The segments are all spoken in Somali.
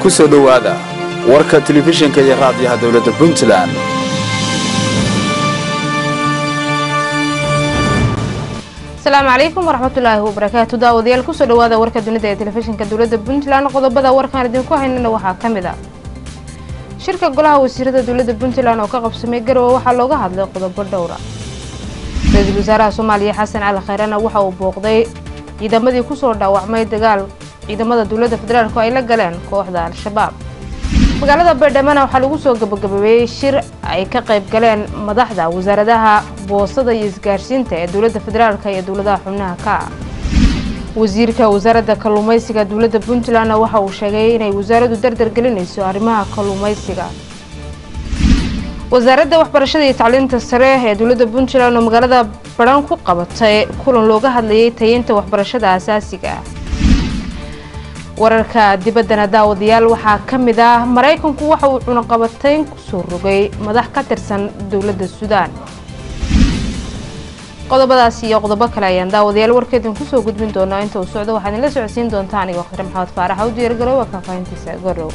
ku soo dhowaada warka telefishinka iyo raadiyaha dowladda puntland asalaamu calaykum waraxmatullaahi wabarakaatu daawadayaal kusoo dhawaada warka dunida ee telefishinka dowladda puntland qodobada warkaan idinku haynana waxaa ka mid a shirka golaha wasiirada dowladda puntland oo ka qabsamay garowe waxaa looga hadlay qodobo dhowra ra-iisul wasaaraha soomaaliya xasan cali khayrana waxa uu booqday ciidamadii kusoo dhaawacmay dagaal ciidamada dowladda federaalku ay la galeen kooxda al-shabaab magaalada baydhamana waxaa lagu soo gabagabeeyey shir ay ka qayb galeen madaxda wasaaradaha boostada iyo isgaarsiinta ee dowladda federaalk iyo dowladaha xubnaha ka ah wasiirka wasaaradda kalluumaysiga dowladda puntlandna waxa uu sheegay inay wasaaraddu dardar gelinayso arrimaha kalluumaysiga wasaaradda waxbarashada iyo tacliinta sare ee dowladda puntland oo magaalada baran ku qabatay kulan looga hadlayay tayeynta waxbarashada asaasiga ah wararka dibaddana daawadayaal waxaa ka mid ah maraykanku waxa uu cunaqabatayn kusoo rogay madax ka tirsan dowladda suudaan qodobadaas iyo qodobo kale ayaan daawadayaal warkeedin kusoo gudbin doonaa inta uu socdo waxaad inla socodsiin doontaa anigo khadre maxamed faarax u diyaargaroowa faahfaahintiisa gorow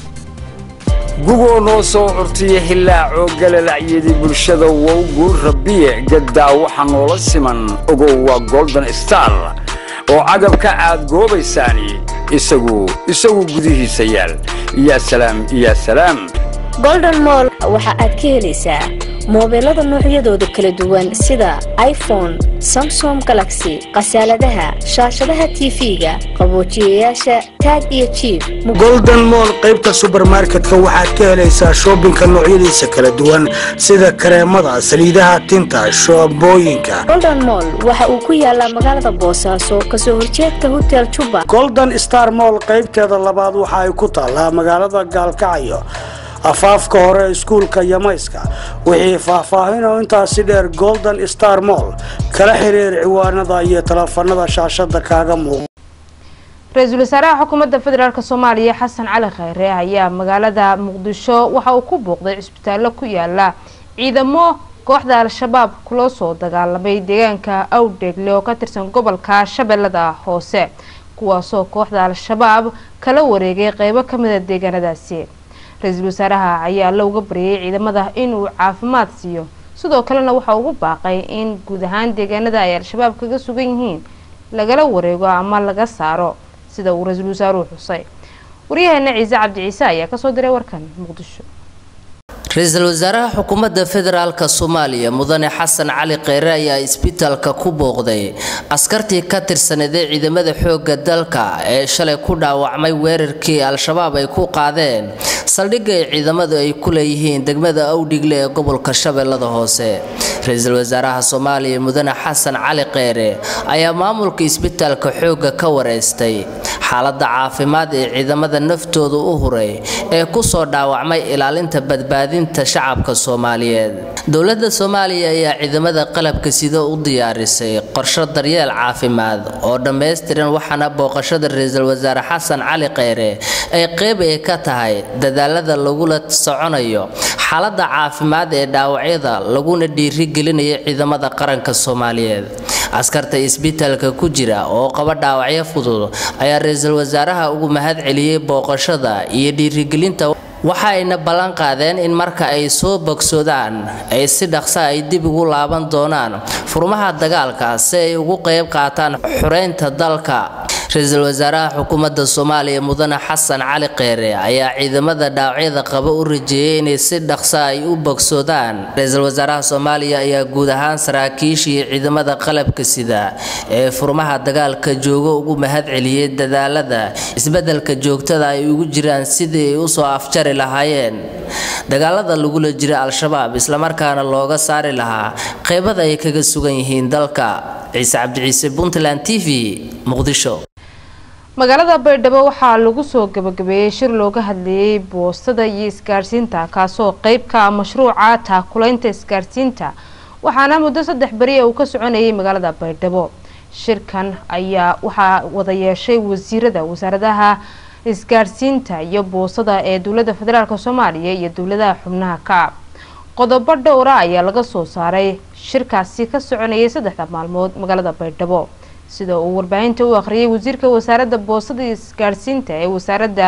gugoo noo soo curtiya hilaacoo galalacyadii bulshada wowgu rabbiye gaddaa waxa noola siman ogow waa golden star oo cagabka aad goobaysaani isagu isagu gudihiisa yaal yaa salaam yaa salaam golden moll waxa aad ka helaysaa moobeelada noocyadooda kala duwan sida iphone samsom galaxy khasaaladaha shaashadaha tv-ga qaboojiyayaasha taag iyo jiib golden moll qaybta subermarketka waxaad ka helaysaa shoobinka noocyadiisa kala duwan sida kareemada saliidaha tinta shoobooyinka golden moll waxa uu ku yaalaa magaalada boosaaso kasoo horjeedka hotel juba golden star moll qaybteeda labaad waxa ay ku taallaa magaalada gaalkacyo afaafka hore iskuulka yamayska wixii faahfaahinoo intaasi dheer golden star moll kala xiriir ciwaanada iyo taleefanada shaashada kaaga muuqa ra-iisul wasaaraha xukuumadda federaalk soomaaliya xasan cali khayre ayaa magaalada muqdisho waxa uu ku booqday cisbitaallo ku yaala ciidamo kooxda al-shabaab kula soo dagaalamay deegaanka awdheegle oo ka tirsan gobolka shabeellada hoose kuwaasoo kooxda al-shabaab kala wareegay qeybo kamida deegaanadaasi ra-iisul wasaaraha ayaa la uga baryayay ciidamada inuu caafimaad siiyo sidoo kalena waxa ugu baaqay in guud ahaan deegaanada ay al-shabaab kaga sugan yihiin lagala wareego ama laga saaro sida uu ra-iisul wasaaruhu xusay waryaheena ciise cabdi ciise ayaa kasoo diray warkan muqdisho ra-iisul wasaaraha xukuumadda federaalk soomaaliya mudane xasan cali kheyre ayaa isbitaalka ku booqday askartii ka tirsaneedee ciidamada xoogga dalka ee shalay ku dhaawacmay weerarkii al-shabaab ay ku qaadeen saldhigga ay ciidamadu ay ku leeyihiin degmada awdhigle ee gobolka shabeellada hoose ra-iisul wasaaraha soomaaliya mudane xasan cali kheyre ayaa maamulka isbitaalka xoogga ka wareystay xaaladda caafimaad ee ciidamada naftooda u huray ee kusoo dhaawacmay ilaalinta badbaadinta shacabka soomaaliyeed dowladda soomaaliya ayaa ciidamada qalabka sida u diyaarisay qorsho daryeel caafimaad oo dhammaystiran waxaana booqashada ra-iisul wasaare xasan cali kheyre ay qeyb ay ka tahay dadaalada lagula soconayo xaaladda caafimaad ee dhaawacyada laguna dhiirigelinayo ciidamada qaranka soomaaliyeed askarta isbitaalka ku jira oo qaba dhaawacyo fudud ayaa ra-iisul wasaaraha ugu mahad celiyey booqashada iyo dhiirigelinta waxa ayna ballan qaadeen in marka ay soo bogsoodaan ay si dhaqsa ay dib ugu laaban doonaan furmaha dagaalka si ay ugu qayb qaataan xureynta dalka ra-iisul wasaaraha xukuumadda soomaaliya mudane xasan cali kheyre ayaa ciidamada dhaawacyada qaba u rajeeyay inay si dhaqsa ay u bogsoodaan ra-iisul wasaaraha soomaaliya ayaa guud ahaan saraakiishii ciidamada qalabka sida ee furmaha dagaalka jooga ugu mahad celiyey dadaalada isbeddelka joogtada ay ugu jiraan sidii ay usoo afjari lahaayeen dagaalada lagula jira al-shabaab islamarkaana looga saari lahaa qeybada ay kaga sugan yihiin dalka ciise cabdiciise puntland t v muqdisho magaalada baydhabo waxaa lagu soo gabagabeeyey shir looga hadlayay boostada iyo isgaarsiinta kaasoo qeyb ka ah mashruuca taakulaynta isgaarsiinta waxaana muddo saddex beri uu ka soconayay magaalada baydhabo shirkan ayaa waxaa wada yeeshay wasiirada wasaaradaha isgaarsiinta iyo boosada ee dowladda federaalk soomaaliya iyo dowladaha xubnaha ka qodobo dhowra ayaa laga soo saaray shirkaasi ka soconayay saddexda maalmood magaalada baydhabo sida uu warbaahinta u akhriyay wasiirka wasaaradda boosada iyo isgaadhsiinta ee wasaaradda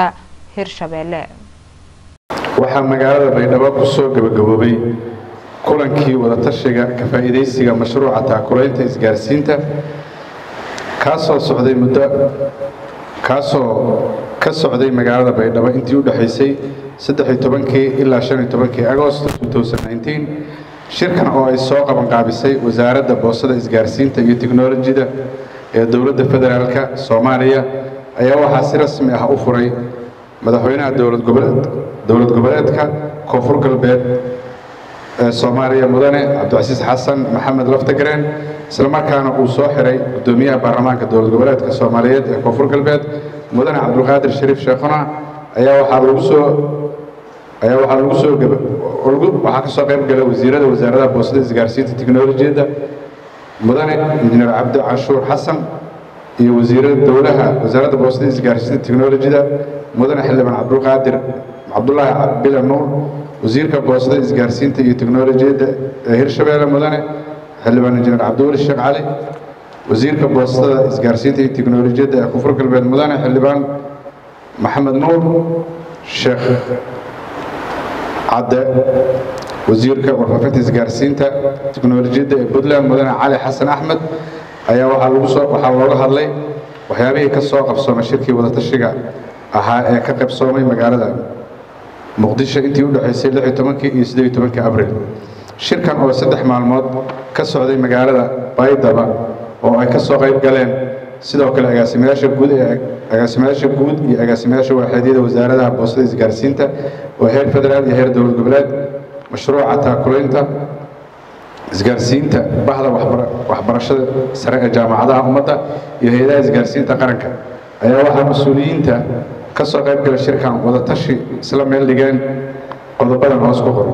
hirshabeelle waxaa magaalada baydhabo ku soo gabagaboobay kulankii wadatashiga ka faa'iidaysiga mashruuca taakulaynta isgaarsiinta kaasoo socday muddo kaasoo ka socday magaalada baydhabo intii u dhexaysay saddexiyo tobankii ilaa shan iyo tobankii agost shirkan oo ay soo qabanqaabisay wasaaradda boosada isgaarsiinta iyo tiknolojida ee dowladda federaalka soomaaliya ayaa waxaa si rasmi ah u furay madaxweynaha dowlad goboleed dowlad goboleedka koonfur galbeed ee soomaaliya mudane cabdicasiis xasan maxamed laftagareen islamarkaana uu soo xiray guddoomiyaha baarlamaanka dowlad goboleedka soomaaliyeed ee koonfur galbeed mudane cabdulqaadir shariif sheekhuna ayaa waxaa lagu soo ayaa waxaa lagu soo waxaa ka soo qayb gala wasiirada wasaaradaha boosada isgaarsiinta tiknolojiyadda mudane injineer cabdi canshuur xasan iyo wasiirada dowlaha wasaaradda boosada isgaarsiinta tiknolojiyada mudane xildhibaan cabdulqaadir cabdulaahi bila nuur wasiirka boosada isgaarsiinta iyo tiknolojiyadda ee hirshabeelle mudane xildhibaan injineer cabdiweli sheekh cali wasiirka boostada isgaarsiinta iyo tiknolojiyadda ee koonfur galbeed mudane xildhibaan maxamed nuur sheekh cadde wasiirka warfaafinta isgaarsiinta tiknolojiyadda ee puntland mudane cali xasan axmed ayaa waxaa lagu soo waxaa looga hadlay waxyaabihii ka soo qabsoomay shirkii wadatashiga ahaa ee ka qaybsoomay magaalada muqdisho intii u dhexaysay lix iyo tobankii iyo siddeed iyo tobankii abril shirkan oo saddex maalmood ka socday magaalada baydaba oo ay ka soo qayb galeen sidoo kale agaasimayaasha guud ee agaasimayaasha guud iyo agaasimayaasha waaxeedyada wasaaradaha boosada isgaarsiinta oo heer federaal iyo heer dowlad goboleed mashruuca taakulaynta isgaarsiinta bahda waxbarashada sare ee jaamacadaha ummadda iyo hay-adaha isgaarsiinta qaranka ayaa waxaa mas-uuliyiinta ka soo qayb gala shirkan wadatashi isla meel dhigeen qodobadan hoos ku qoran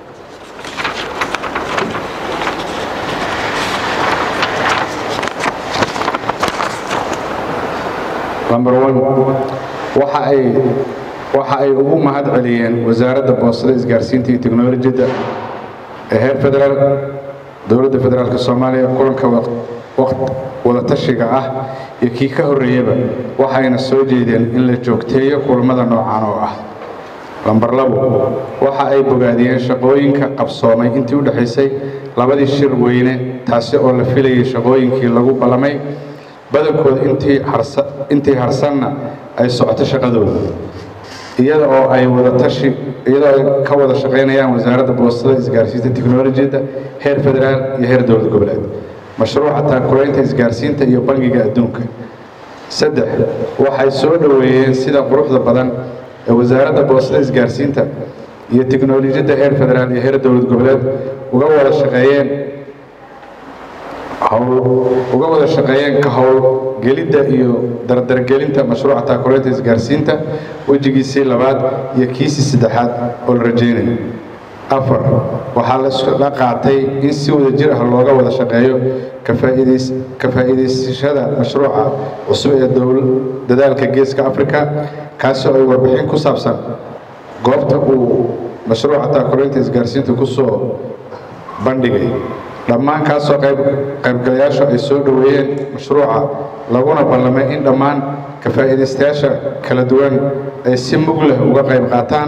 number one waxa ay waxa ay ugu mahad celiyeen wasaaradda boostada isgaarsiinta iyo tiknolojiyadda ee heer federaal dowladda federaalka soomaaliya kulanka wadatashiga ah iyo kii ka horreeyaba waxayna soo jeedeen in la joogteeyo kulamada noocan oo ah lambar labo waxa ay bogaadiyeen shaqooyinka qabsoomay intii u dhexaysay labadii shir weyne taasi oo la filayay shaqooyinkii lagu ballamay badankooda intii harsanna ay socoto shaqadooda iyada oo ay wadatashi iyadoo ay ka wada shaqaynayaan wasaaradda boostada isgaarsiinta tiknolojiyadda heer federaal iyo heer dowlad goboleed mashruuca taakulaynta isgaarsiinta iyo bangiga adduunka saddex waxay soo dhoweeyeen sida quruxda badan ee wasaaradda boostada isgaarsiinta iyo tiknolojiyadda heer federaal iyo heer dowlad goboleed uga wada shaqeeyeen uga wada shaqeeyeen ka howlgelidda iyo dardargelinta mashruuca taakulaynta isgaarsiinta wejigiisii labaad iyo kiisii saddexaad oo la rajaynayo afar waxaa la qaatay in si wada jir ah looga wada shaqeeyo ka faa'iidaysashada mashruuca cusub ee dadaalka geeska africa kaasoo ay warbixin ku saabsan goobta uu mashruuca taakulaynta isgaarsiinta ku soo bandhigay dhammaan kaasoo qaybgalayaashu ay soo dhoweeyeen mashruuca laguna ballamay in dhammaan ka faa'iidaystayaasha kala duwan ay si mug leh uga qayb qaataan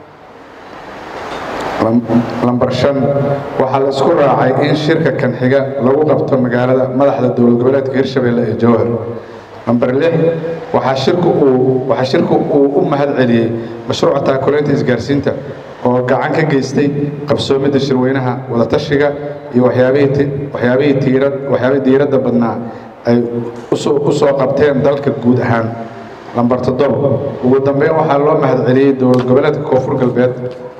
lambar shan waxaa la isku raacay in shirka kan xiga lagu qabto magaalada madaxda dowlad goboleedka hirshabelle ee jowhar lambar lix waxaa shirku uu waxaa shirku uu u mahad celiyey mashruuca taakulaynta isgaarsiinta oo gacan ka geystay qabsoomidda shirweynaha wadatashiga iyo waxyaabihii waxyaabihii tiirad waxyaabihii diiradda badnaa ay usoo u soo qabteen dalka guud ahaan lambar toddoba ugu dambeyn waxaa loo mahad celiyey dowlad goboleedka koonfur galbeed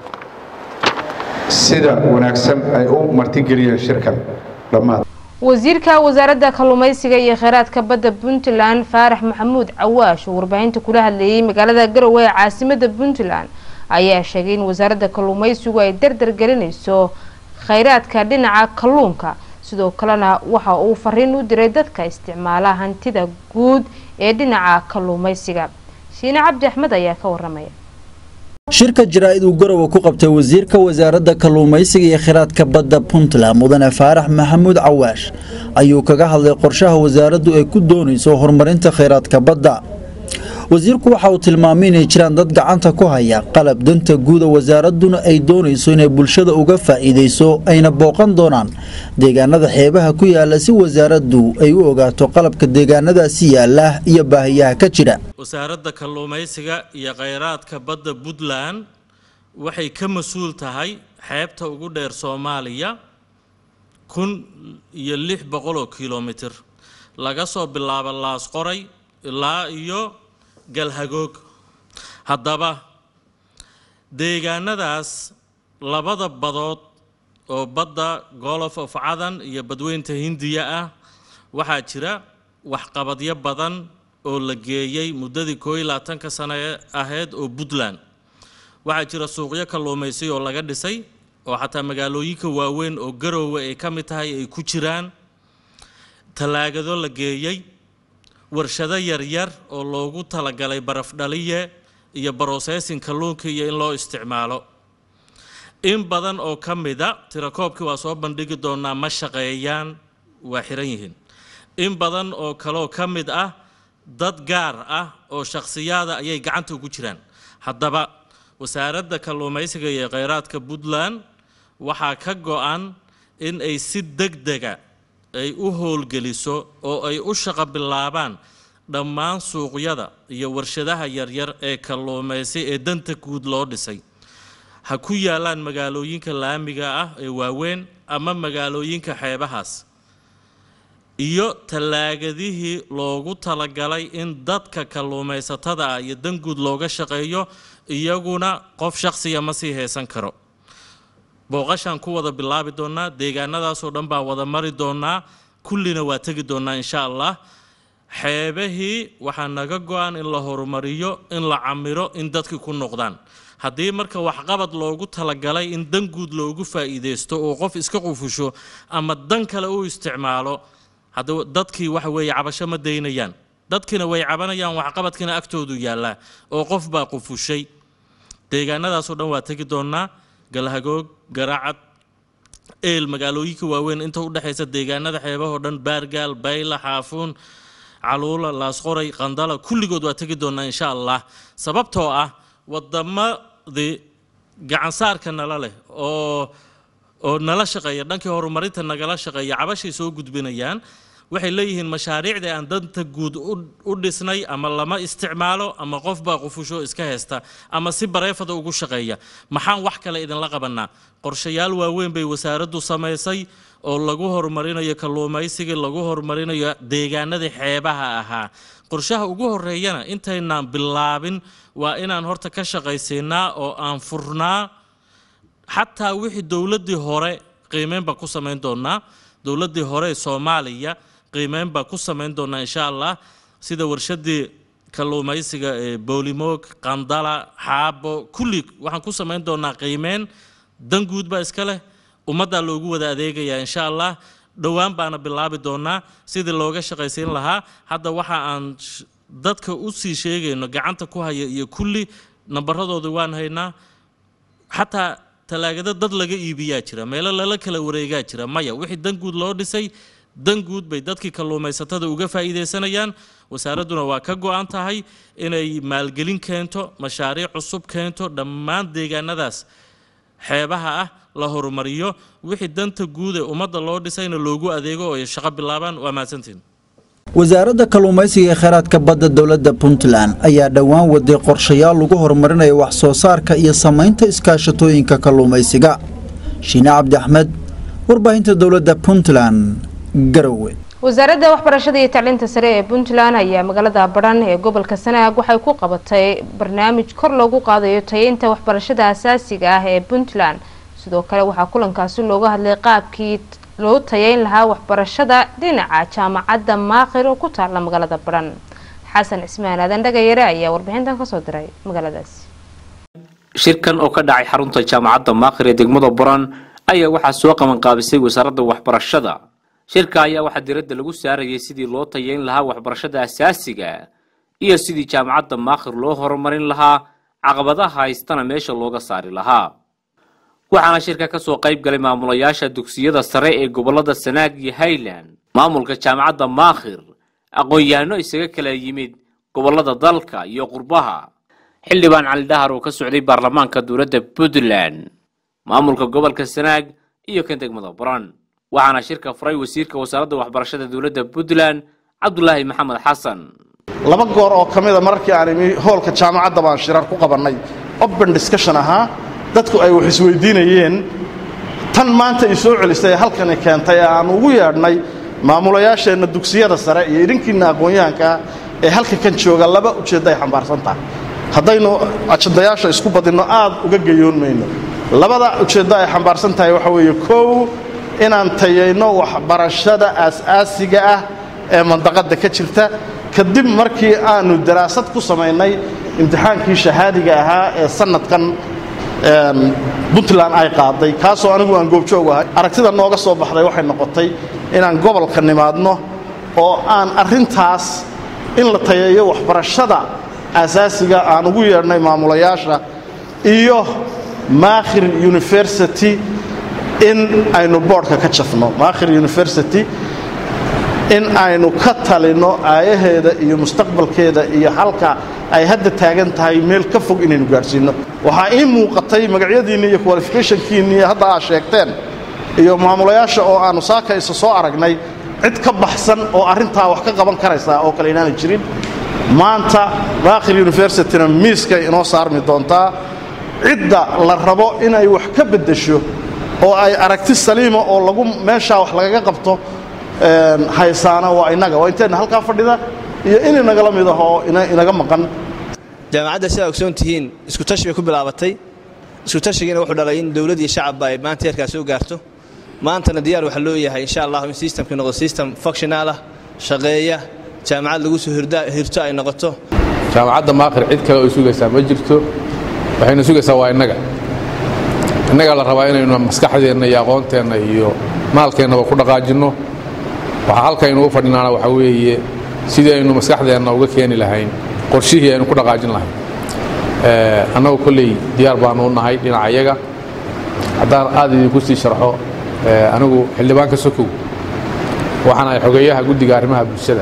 sida wanaagsan ay u martigeliyeen shirkan dhammaad wasiirka wasaaradda kalluumaysiga iyo kheyraadka badda puntland faarax maxamuud cawaash oo warbaahinta kula hadleeyey magaalada garowe ee caasimada puntland ayaa sheegay in wasaaradda kalluumaysigu ay dardar gelinayso kheyraadka dhinaca kalluunka sidoo kalena waxa uu fariin u diray dadka isticmaala hantida guud ee dhinaca kalluumaysiga shiine cabdi axmed ayaa ka waramaya shirka jaraa'id uu garowe ku qabtay wasiirka wasaaradda kalluumaysiga iyo kheyraadka badda puntland mudane faarax maxamuud cawaash ayuu kaga hadlay qorshaha wasaaraddu ay ku doonayso horumarinta kheyraadka badda wasiirku waxa uu tilmaamay inay jiraan dad gacanta ku haya qalab danta guuda wasaaraduna ay doonayso inay bulshada uga faa'iidayso ayna booqan doonaan deegaanada xeebaha ku yaala si wasaaraddu ay u ogaato qalabka deegaanadaasi yaala iyo baahiyaha ka jira wasaaradda kalluumaysiga iyo kheyraadka badda puntland waxay ka mas-uul tahay xeebta ugu dheer soomaaliya kun iyo lix boqol oo kilomitir laga soo bilaabo laasqoray ilaa iyo galhagoog haddaba deegaanadaas labada badood oo badda golof of cadan iyo badweynta hindiya ah waxaa jira waxqabadyo badan oo la geeyey muddadii koo iyo labaatanka sano ahayd oo puntland waxaa jira suuqyo kalluumaysi oo laga dhisay oo xataa magaalooyinka waaweyn oo garoowe ay ka mid tahay ay ku jiraan tallaagado la geeyey warshado yaryar oo loogu talagalay barafdhaliye iyo brosessin kalluunka iyo in loo isticmaalo in badan oo ka mida tirakoobkii waa soo bandhigi doonaa ma shaqeeyaan waa xiran yihiin in badan oo kaleoo ka mid ah dad gaar ah oo shakhsiyaada ayay gacanta ugu jiraan haddaba wasaaradda kalluumaysiga iyo kheyraadka puntland waxaa ka go-an in ay si deg dega ay u howlgeliso oo ay u shaqo bilaabaan dhammaan suuqyada iyo warshadaha yaryar ee kalluumaysi ee danta guud loo dhisay ha ku yaalaan magaalooyinka laamiga ah ee waaweyn ama magaalooyinka xeebahaas iyo tallaagadihii loogu talagalay in dadka kalluumaysatada ah iyo dan guud looga shaqeeyo iyaguna qof shakhsiya ma sii haysan karo booqashaan ku wada bilaabi doonaa deegaanadaasoo dhan baan wada mari doonaa kullina waa tegi doonaa insha allah xeebahii waxaa naga go-an in la horumariyo in la camiro in dadkii ku noqdaan haddii marka waxqabad loogu talagalay in dan guud loogu faa'iideysto oo qof iska qufusho ama dan kale u isticmaalo hadda dadkii waxa weeye cabasho ma daynayaan dadkiina way cabanayaan waxqabadkiina agtoodu yaallaa oo qof baa qufushay deegaanadaasoo dhan waa tegi doonaa galhagoog garaacad eel magaalooyinka waaweyn inta u dhexaysa deegaanada xeebahoo dhan baargaal bayla xaafuun caluula laasqoray qandala kulligood waa tegi doonaa insha allah sababtoo ah wadamadii gacansaarka nala leh oo oo nala shaqeeya dhankii horumarinta nagala shaqeeya cabashay soo gudbinayaan waxay leeyihiin mashaariicdii aan danta guud u dhisnay ama lama isticmaalo ama qof baa qufusho iska haysta ama si bareefada ugu shaqeeya maxaan wax kale idinla qabanaa qorshayaal waaweyn bay wasaaraddu samaysay oo lagu horumarinayo kalluumaysiga lagu horumarinayo deegaanadii xeebaha ahaa qorshaha ugu horeeyana intaynaan bilaabin waa inaan horta ka shaqaysiinaa oo aan furnaa xataa wixii dowladdii hore qiimeyn baa ku samayn doonaa dowladdii hore ee soomaaliya qiimeyn baa ku samayn doonaa insha allah sida warshadii kalluumaysiga ee boolimoog qandala xaabo kulli waxaan ku samayn doonaa qiimeyn dan guud baa iska leh ummaddaa loogu wada adeegayaa insha allah dhowaan baana bilaabi doonaa sidii looga shaqaysiin lahaa hadda waxa aan dadka u sii sheegayno gacanta ku haya iyo kulli nambaradooda waan haynaa xataa talaagado dad laga iibiyaa jira meelo lala kala wareegaa jira maya wixii dan guud loo dhisay dan guud bay dadkii kalluumaysatada uga faa'iidaysanayaan wasaaradduna waa ka go-an tahay inay maalgelin keento mashaariic cusub keento dhammaan deegaanadaas xeebaha ah la horumariyo wixii danta guud ee ummadda loo dhisayna loogu adeego oo ay shaqo bilaabaan waa mahadsantiin wasaaradda kalluumaysiga ee kheyraadka badda dowladda puntland ayaa dhowaan waday qorshayaal lagu horumarinayo wax soo saarka iyo samaynta iskaashatooyinka kalluumaysiga shiine cabdi axmed warbaahinta dowladda puntland garowe wasaaradda waxbarashada iyo tacliinta sare ee puntland ayaa magaalada badhan ee gobolka sanaag waxay ku qabatay barnaamij kor loogu qaadayo tayeynta waxbarashada asaasiga ah ee puntland sidoo kale waxaa kulankaasi looga hadlay qaabkii loo tayeyn lahaa waxbarashada dhinaca jaamacadda maakhir oo ku taala magaalada badhan xasan cismaan aadan dhagayare ayaa warbixintan kasoo diray magaaladaasi shirkan oo ka dhacay xarunta jaamacadda maakhir ee degmada buran ayaa waxaa soo qabanqaabisay wasaaradda waxbarashada shirka ayaa waxaa diradda lagu saarayay sidii loo tayeyn lahaa waxbarashada asaasiga iyo sidii jaamacadda maakhir loo horumarin lahaa caqabadaha haystana meesha looga saari lahaa waxaana shirka ka soo qayb galay maamulayaasha dugsiyada sare ee gobollada sanaag iyo highland maamulka jaamacadda maakhir aqoon-yahano isaga kala yimid gobollada dalka iyo qurbaha xildhibaan cali dhahar oo ka socday baarlamaanka dowladda puntland maamulka gobolka sanaag iyo kan degmada baran waxaana shirka furay wasiirka wasaaradda waxbarashada dowladda puntland cabdulaahi maxamed xasan laba goor oo ka mida mararkii aan imi hoolka jaamacadda baan shirar ku qabannay open discussion ahaa dadku ay wax isweydiinayeen tan maanta i soo celisay ee halkani keentay ee aan ugu yeedhnay maamulayaasheenna dugsiyada sare iyo idinkiinna aqoon-yahankaa ee halka kan jooga laba ujeeddo ay xambaarsan tahay haddaynu ajandayaasha isku badinno aad uga geyoon mayno labada ujeeddo ay xambaarsan tahay waxa weeye kow inaan tayayno waxbarashada aas-aasiga ah ee mandaqadda ka jirta kadib markii aanu daraasad ku samaynay imtixaankii shahaadiga ahaa ee sannadkan puntland ay qaaday kaasoo anigu aan goobjoog ahay aragtida nooga soo baxday waxay noqotay inaan gobolka nimaadno oo aan arrintaas in la tayeeyo waxbarashada asaasiga aan ugu yeedhnay maamulayaasha iyo maakhir university in aynu boodhka ka jafno maakhir university in aynu ka talinno aayaheeda iyo mustaqbalkeeda iyo halka ay hadda taagan tahay meel ka fog inaynu gaadhsiinno waxaa ii muuqatay magacyadiinni iyo qualificationkiinni hadda aad sheegteen iyo maamulayaasha oo aannu saakaysa soo aragnay cid ka baxsan oo arrintaa wax ka qaban karaysaa oo kale inaanay jirin maanta maakhir universityna miiskay inoo saarmi doontaa cidda la rabo inay wax ka beddesho oo ay aragti saliima oo lagu meeshaa wax lagaga qabto haysaana waa innaga waa inteenna halkaa fadhida iyo in inagala mid ah oo inaga maqan jaamacadda sidaa ogsoon tihiin iskutashi bay ku bilaabatay iskutashigiina wuxuu dhalay in dowlad iyo shacabba ay maanta heerkaa soo gaarto maantana diyaar waxaa loo yahay insha allah in systemkii noqdo system functional ah shaqeeya jaamacad lagu soo hirto ay noqoto jaamacadda maakhir cid kale oo sugaysaa ma jirto waxayna sugaysaa waa innaga innagaa la rabaa inaynu maskaxdeenna iyo aqoonteenna iyo maalkeennaba ku dhaqaajinno waxaa halkaynu u fadhinaana waxaa weeye sidii aynu maskaxdeenna uga keeni lahayn qorshihii aynu ku dhaqaajin lahayn annagu kolley diyaar baanu u nahay dhinaca iyaga haddaan aad idinku sii sharxo anigu xildhibaanka sokow waxaan ahay xogeeyaha guddiga arrimaha bulshada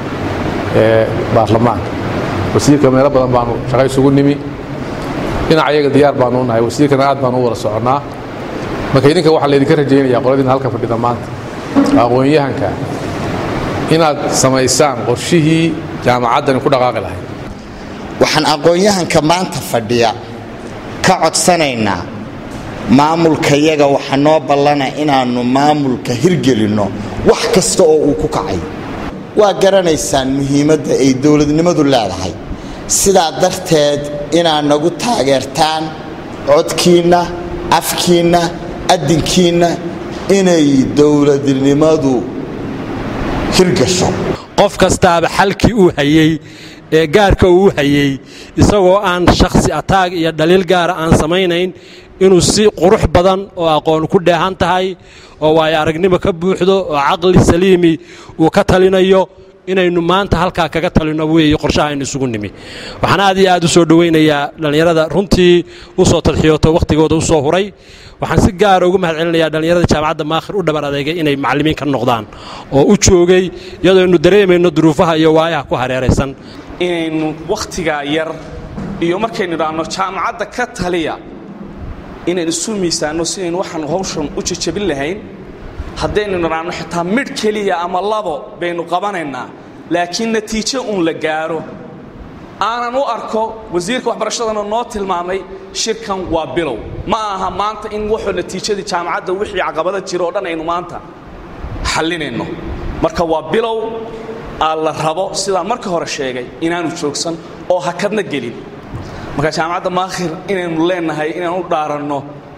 ee baarlamaanka wasiirka meelo badan baanu shaqo isugu nimi dhinaca iyaga diyaar baanu u nahay wasiirkana aad baanu u wada soconnaa marka idinka waxaa laydinka rajaynayaa qoladiina halka fadhida maanta aqoon-yahanka inaad samaysaan qorshihii jaamacaddani ku dhaqaaqi lahayd waxaan aqoon-yahanka maanta fadhiya ka codsanaynaa maamulkayaga waxa noo ballana inaannu maamulka hirgelinno wax kasta oo uu ku kacay waa garanaysaan muhiimadda ay dowladnimadu leedahay sidaa darteed inaad nagu taageertaan codkiinna afkiinna addinkiinna inay dowladnimadu hirgasho qof kastaaba xalkii uu hayey ee gaarka uu hayey isagoo aan shakhsi ataag iyo dhaliil gaara aan samaynayn inuu si qurux badan oo aqoon ku dheehan tahay oo waayo aragnimo ka buuxdo oo caqli saliimi uu ka talinayo inaynu maanta halkaa kaga talino weeye qorshaha aynu isugu nimi waxaan aad iyo aad u soo dhowaynayaa dhallinyarada runtii u soo tadxiyooto wakhtigooda u soo huray waxaan si gaara ugu mahad celinayaa dhallinyarada jaamacadda maakhir u dhabar adeegay inay macallimiin ka noqdaan oo u joogay iyadoo aynu dareemayno duruufaha iyo waayaha ku hareeraysan inaynu wakhtigaa yar iyo markaynu idhaahno jaamacadda ka taliya inaynu isu miisaanno sidaynu waxaanu hawshan u jajabin lahayn haddaynu nidhaahno xitaa midh keliya ama labo baynu qabanaynaa laakiin natiijo uun la gaaro aanan u arko wasiirka waxbarashadana noo tilmaamay shirkan waa bilow ma aha maanta in wuxuu natiijadii jaamacadda wixii caqabada jira oo dhan aynu maanta xallinayno marka waa bilow aa la rabo sidaan marka hore sheegay inaanu joogsan oo hakadna gelin marka jaamacadda maakhir inaynu leenahay inaan u dhaaranno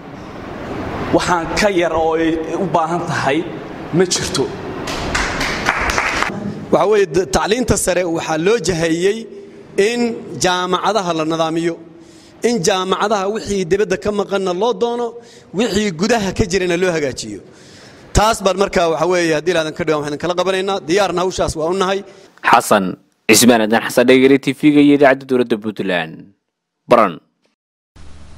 waxaan ka yar oo ay u baahan tahay ma jirto waxaa weeye tacliinta sare waxaa loo jaheeyey in jaamacadaha la nidaamiyo in jaamacadaha wixii dibadda ka maqanna loo doono wixii gudaha ka jirana loo hagaajiyo taas baan markaa waxa weeye haddii laadan ka dhiwan waxaan kala qabanaynaa diyaarna hawshaas waa u nahay xasan cismaan adan xasan dhegere tv-ga iyo idaacadda dowladda puntland baran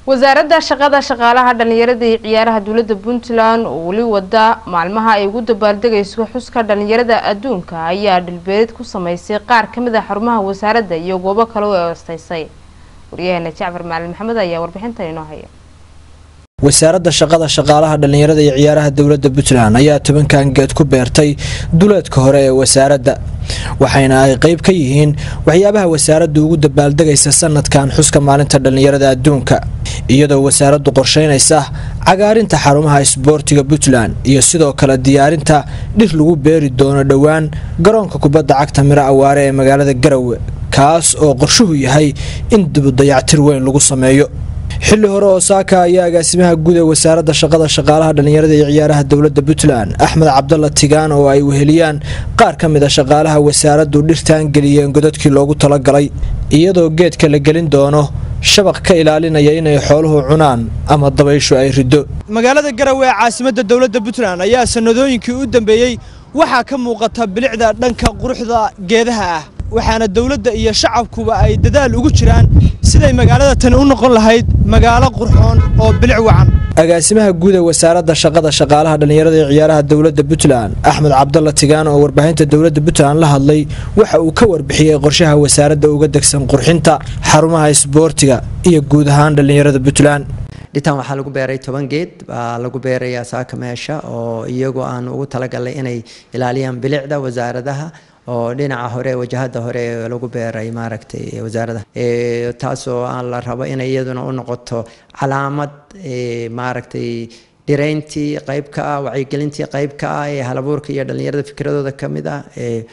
wasaaradda shaqada shaqaalaha dhalinyarada iyo ciyaaraha dowladda puntland oo weli wada maalmaha ay ugu dabaaldegayso xuska dhalinyarada adduunka ayaa dhilbeerid ku sameysay qaar ka mid a xarumaha wasaaradda iyo goobo kale oo eestaysay waryaheena jacfar macalin maxamed ayaa warbixintan inoo haya wasaaradda shaqada shaqaalaha dhalinyarada iyo ciyaaraha dowladda puntland ayaa tobankan geed ku beertay duleedka hore ee wasaaradda waxayna ay qeyb ka yihiin waxyaabaha wasaaraddu ugu dabaaldegaysa sanadkan xuska maalinta dhalinyarada adduunka iyadoo wasaaraddu qorsheynaysa cagaarinta xarumaha isboortiga puntland iyo sidoo kale diyaarinta dhir lagu beeri doono dhowaan garoonka kubadda cagta miro awaare ee magaalada garowe kaas oo qorshuhu yahay in dibudayactir weyn lagu sameeyo xilli hore oo saaka ayaa agaasimaha guud ee wasaaradda shaqada shaqaalaha dhalinyarada iyo ciyaaraha dowladda puntland axmed cabdalla tigaan oo ay weheliyaan qaar ka mid a shaqaalaha wasaaraddu dhirtaan geliyeen godadkii loogu talagalay iyadoo geedka la gelin doono shabaq ka ilaalinaya inay xooluhu cunaan ama dabayshu ay riddo magaalada garowe ee caasimadda dowladda puntland ayaa sanadooyinkii u dambeeyey waxaa ka muuqata bilicda dhanka quruxda geedaha ah waxaana dowladda iyo shacabkuba ay dadaal ugu jiraan siday magaalada tani u noqon lahayd magaalo qurxoon oo bilic wacan agaasimaha guud ee wasaaradda shaqada shaqaalaha dhalinyarada iyo ciyaaraha dowladda puntland axmed cabdalla tigaan oo warbaahinta dowladda puntland la hadlay waxa uu ka warbixiyey qorshaha wasaaradda uga degsan qurxinta xarumaha isboortiga iyo guud ahaan dhalinyarada puntland dhitaan waxaa lagu beeray toban geed baa lagu beerayaa saaka meesha oo iyagu aan ugu talagalay inay ilaaliyaan bilicda wasaaradaha oo dhinaca hore wajahada hore lagu beeray maaragtay wasaarada taasoo aan la rabo inay iyaduna u noqoto calaamad maaragtay dhirayntii qayb ka ah wacyigelintii qayb ka ah ee halabuurka iyo dhalinyarada fikradooda ka mid ah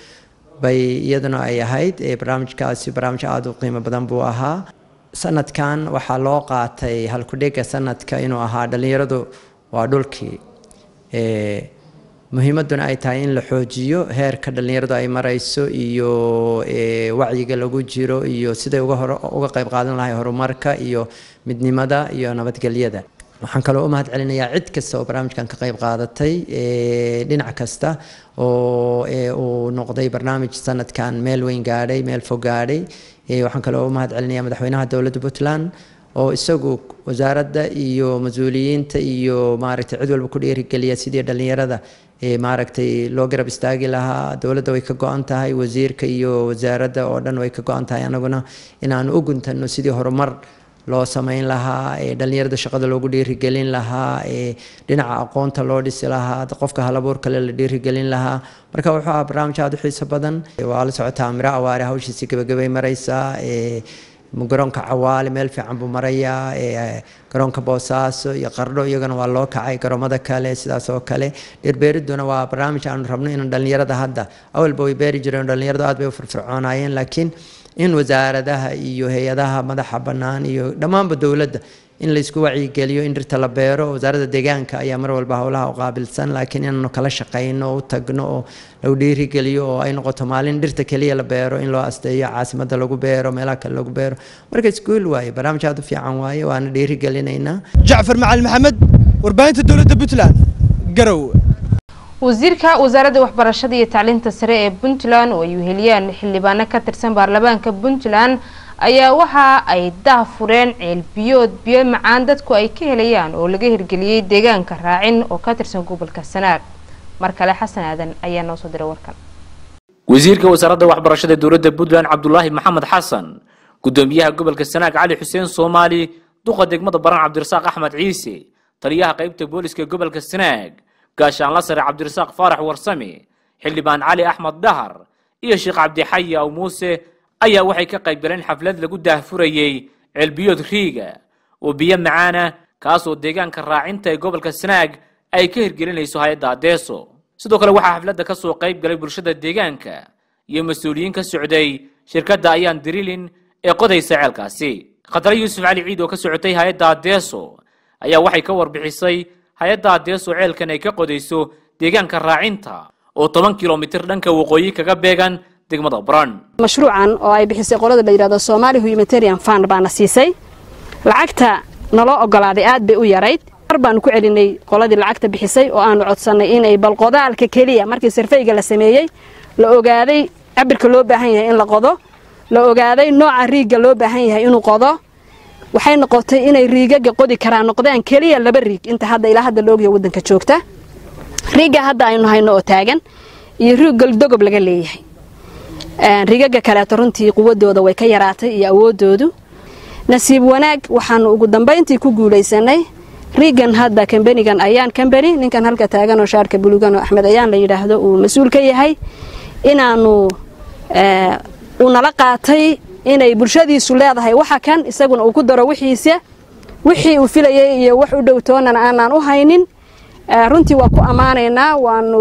bay iyaduna ay ahayd barnaamijkaasi barnaamij aada u qiimo badan buu ahaa sanadkan waxaa loo qaatay halkudhega sanadka inuu ahaa dhalinyaradu waa dhulkii muhiimaduna ay tahay in la xoojiyo heerka dhalinyaradu ay marayso iyo wacyiga lagu jiro iyo siday uga qayb qaadan lahay horumarka iyo midnimada iyo nabadgelyada waxaan kaloo u mahad celinayaa cid kasta oo barnaamijkan ka qayb qaadatay dhinac kasta oo uu noqday barnaamij sanadkan meel weyn gaadhay meel fog gaadhay waxaan kaloo u mahad celinayaa madaxweynaha dowladda puntland oo isagu wasaaradda iyo mas-uuliyiinta iyo maaragtay cid walba ku dhiirigeliya sidii dhalinyarada maaragtay loo garab istaagi lahaa dowladda way ka go-an tahay wasiirka iyo wasaaradda oo dhan way ka go-an tahay anaguna inaan u guntano sidii horumar loo sameyn lahaa dhalinyarada shaqada loogu dhiirigelin lahaa dhinaca aqoonta loo dhisi lahaa qofka halabuur kale la dhiirigelin lahaa marka wuxuu ahaa barnaamij aada u xiiso badan waa la socotaa miro awaare hawshiisi gabagabay maraysaa garoonka cawaale meel fiican buu marayaa garoonka boosaaso iyo qardho iyagana waa loo kacay garoomada kale sidaas oo kale dhirbeeriduna waa barnaamij aanu rabno inaan dhalinyarada hadda awalba way beeri jireen dhalinyaradu aad bay u firfircoonaayeen laakiin in wasaaradaha iyo hay-adaha madaxa bannaan iyo dhammaanba dowladda in laysku wacyigeliyo in dhirta la beero wasaaradda deegaanka ayaa mar walba howlaha u qaabilsan laakiin inaanu kala shaqayno oo u tagno oo lagu dhiirigeliyo oo ay noqoto maalin dhirta keliya la beero in loo asteeyo caasimadda lagu beero meelaha kale lagu beero marka iskuul waaye barnaamij aad u fiican waaye waana dhiirigelinaynaa jacfar macalin maxamed warbaahinta dowladda puntland garow wasiirka wasaaradda waxbarashada iyo tacliinta sare ee puntland oo ay weheliyaan xildhibaano ka tirsan baarlamaanka puntland ayaa waxa ay dah fureen ceelbiyood biyo macaan dadku ay ka helayaan oo laga hirgeliyey deegaanka raacin oo ka tirsan gobolka sanaag mar kale xasan aadan ayaa noo soo diray warkan wasiirka wasaaradda waxbarashada dowladda puntland cabdulaahi maxamed xasan gudoomiyaha gobolka sanaag cali xuseen soomaali duqa degmada baran cabdirasaaq axmed ciise taliyaha qaybta booliska gobolka sanaag gaashaanla sare cabdirasaaq faarax warsame xildhibaan cali axmed dahar iyo sheekh cabdixayi aw muuse ayaa waxay ka qayb galeen xaflad lagu daahfurayey ceelbiyood riiga oo biyo macaana kaasoo deegaanka raacinta ee gobolka sanaag ay ka hirgelinayso hay-adda adeeso sidoo kale waxaa xafladda ka soo qayb galay bulshada deegaanka iyo mas-uuliyiin ka socday shirkadda ayaan dirilin ee qodaysa ceelkaasi khadre yuusuf cali ciid oo ka socotay hay-adda adeeso ayaa waxay ka warbixisay hay-adda adeeso ceelkan ay ka qodayso deegaanka raacinta oo toban kilomitir dhanka waqooyi kaga beegan degmada baran mashruucan oo ay bixisay qolada la yidhahdo Somali Humanitarian Fund baana siisay lacagta naloo ogolaaday aad bay u yarayd mar baanu ku celinay qoladii lacagta bixisay oo aanu codsanay inay balqodaalka keliya markii sarfeyga la sameeyey la ogaaday cabirka loo baahan yahay in la qodo la ogaaday nooca riigga loo baahan yahay inuu qodo waxay noqotay inay riigaga qodi karaan noqdaan keliya laba riig inta hadda ilaa hadda laogya waddanka joogta riigga hadda aynu hayno oo taagan iyo riig goldogob laga leeyahay riigaga kaleeto runtii quwadooda way ka yaraatay iyo awoodoodu nasiib wanaag waxaanu ugu dambayntii ku guulaysanay riigan hadda kambanigan ayaan kambani ninkan halka taagan oo shaarka bulugan oo axmed ayaan la yidhaahdo uu mas-uul ka yahay inaanu uu nala qaatay inay bulshadiisu leedahay waxa kan isaguna uu ku daro wixiisa wixii uu filayay iyo wax u dhowtoonan aanaan u haynin runtii waa ku ammaanaynaa waanu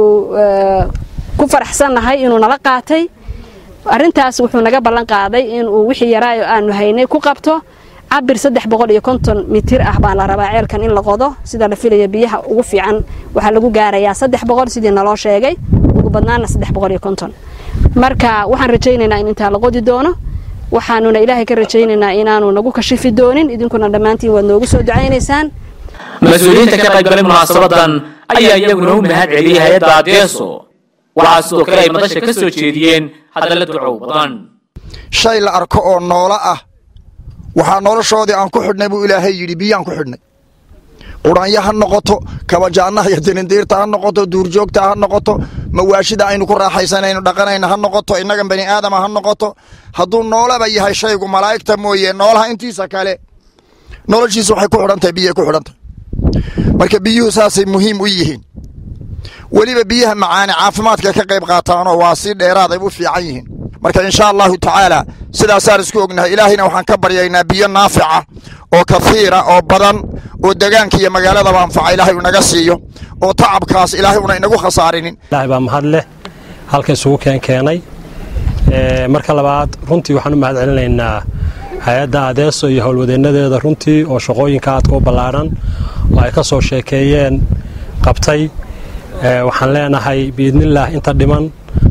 ku faraxsannahay inuu nala qaatay arrintaas wuxuu naga ballan qaaday inuu wixii yaraayo aanu haynay ku qabto cabir saddex boqol iyo konton mitir ah baa la rabaa ceelkan in la qodo sida la filaya biyaha ugu fiican waxaa lagu gaarayaa saddex boqol sidii naloo sheegay ugu badnaana saddex boqol iyo konton marka waxaan rajaynaynaa in intaa la qodi doono waxaanuna ilaahay ka rajaynaynaa inaanu nagu kashifi doonin idinkuna dhammaantiin waad noogu soo ducaynaysaan mas-uuliyiinta ka qaybgalay munaasabadan ayaa iyaguna u mahad celiyey hay-adda adeeso waxaa sidoo kale ay madasha ka soo jeediyeen hadalla ducow badan shay la arko oo noolo ah waxaa noloshoodii aan ku xidhnay buu ilaahay yidhi biyaan ku xidhnay qudhanya ha noqoto kabajaannaha iyo dirindiirta ha noqoto duurjoogta ha noqoto mawaashida aynu ku raaxaysanaynu dhaqanayna ha noqoto innagan bani aadama ha noqoto hadduu noolaba yahay shaygu malaa'igta mooye noolaha intiisa kale noloshiisu waxay ku xidhantahay biyay ku xidhantahay marka biyuhu saasay muhiim u yihiin weliba biyaha macaane caafimaadka ka qayb qaataanoo waa si dheeraaday u fiican yihiin marka insha allahu tacaala sidaasaan isku ognahay ilaahayna waxaan ka baryaynaa biyo naafica oo kafiira oo badan oo degaanka iyo magaaladaba anfaca ilaahay unaga siiyo oo tacabkaas ilaahay una inagu khasaarinin ilaahay baa mahad leh halka isugu keen keenay marka labaad runtii waxaan u mahad celinaynaa hay-adda adeeso iyo howlwadeennadeeda runtii oo shaqooyinka aadka u ballaadhan oo ay ka soo sheekeeyeen qabtay waxaan leenahay biidnillaah inta dhiman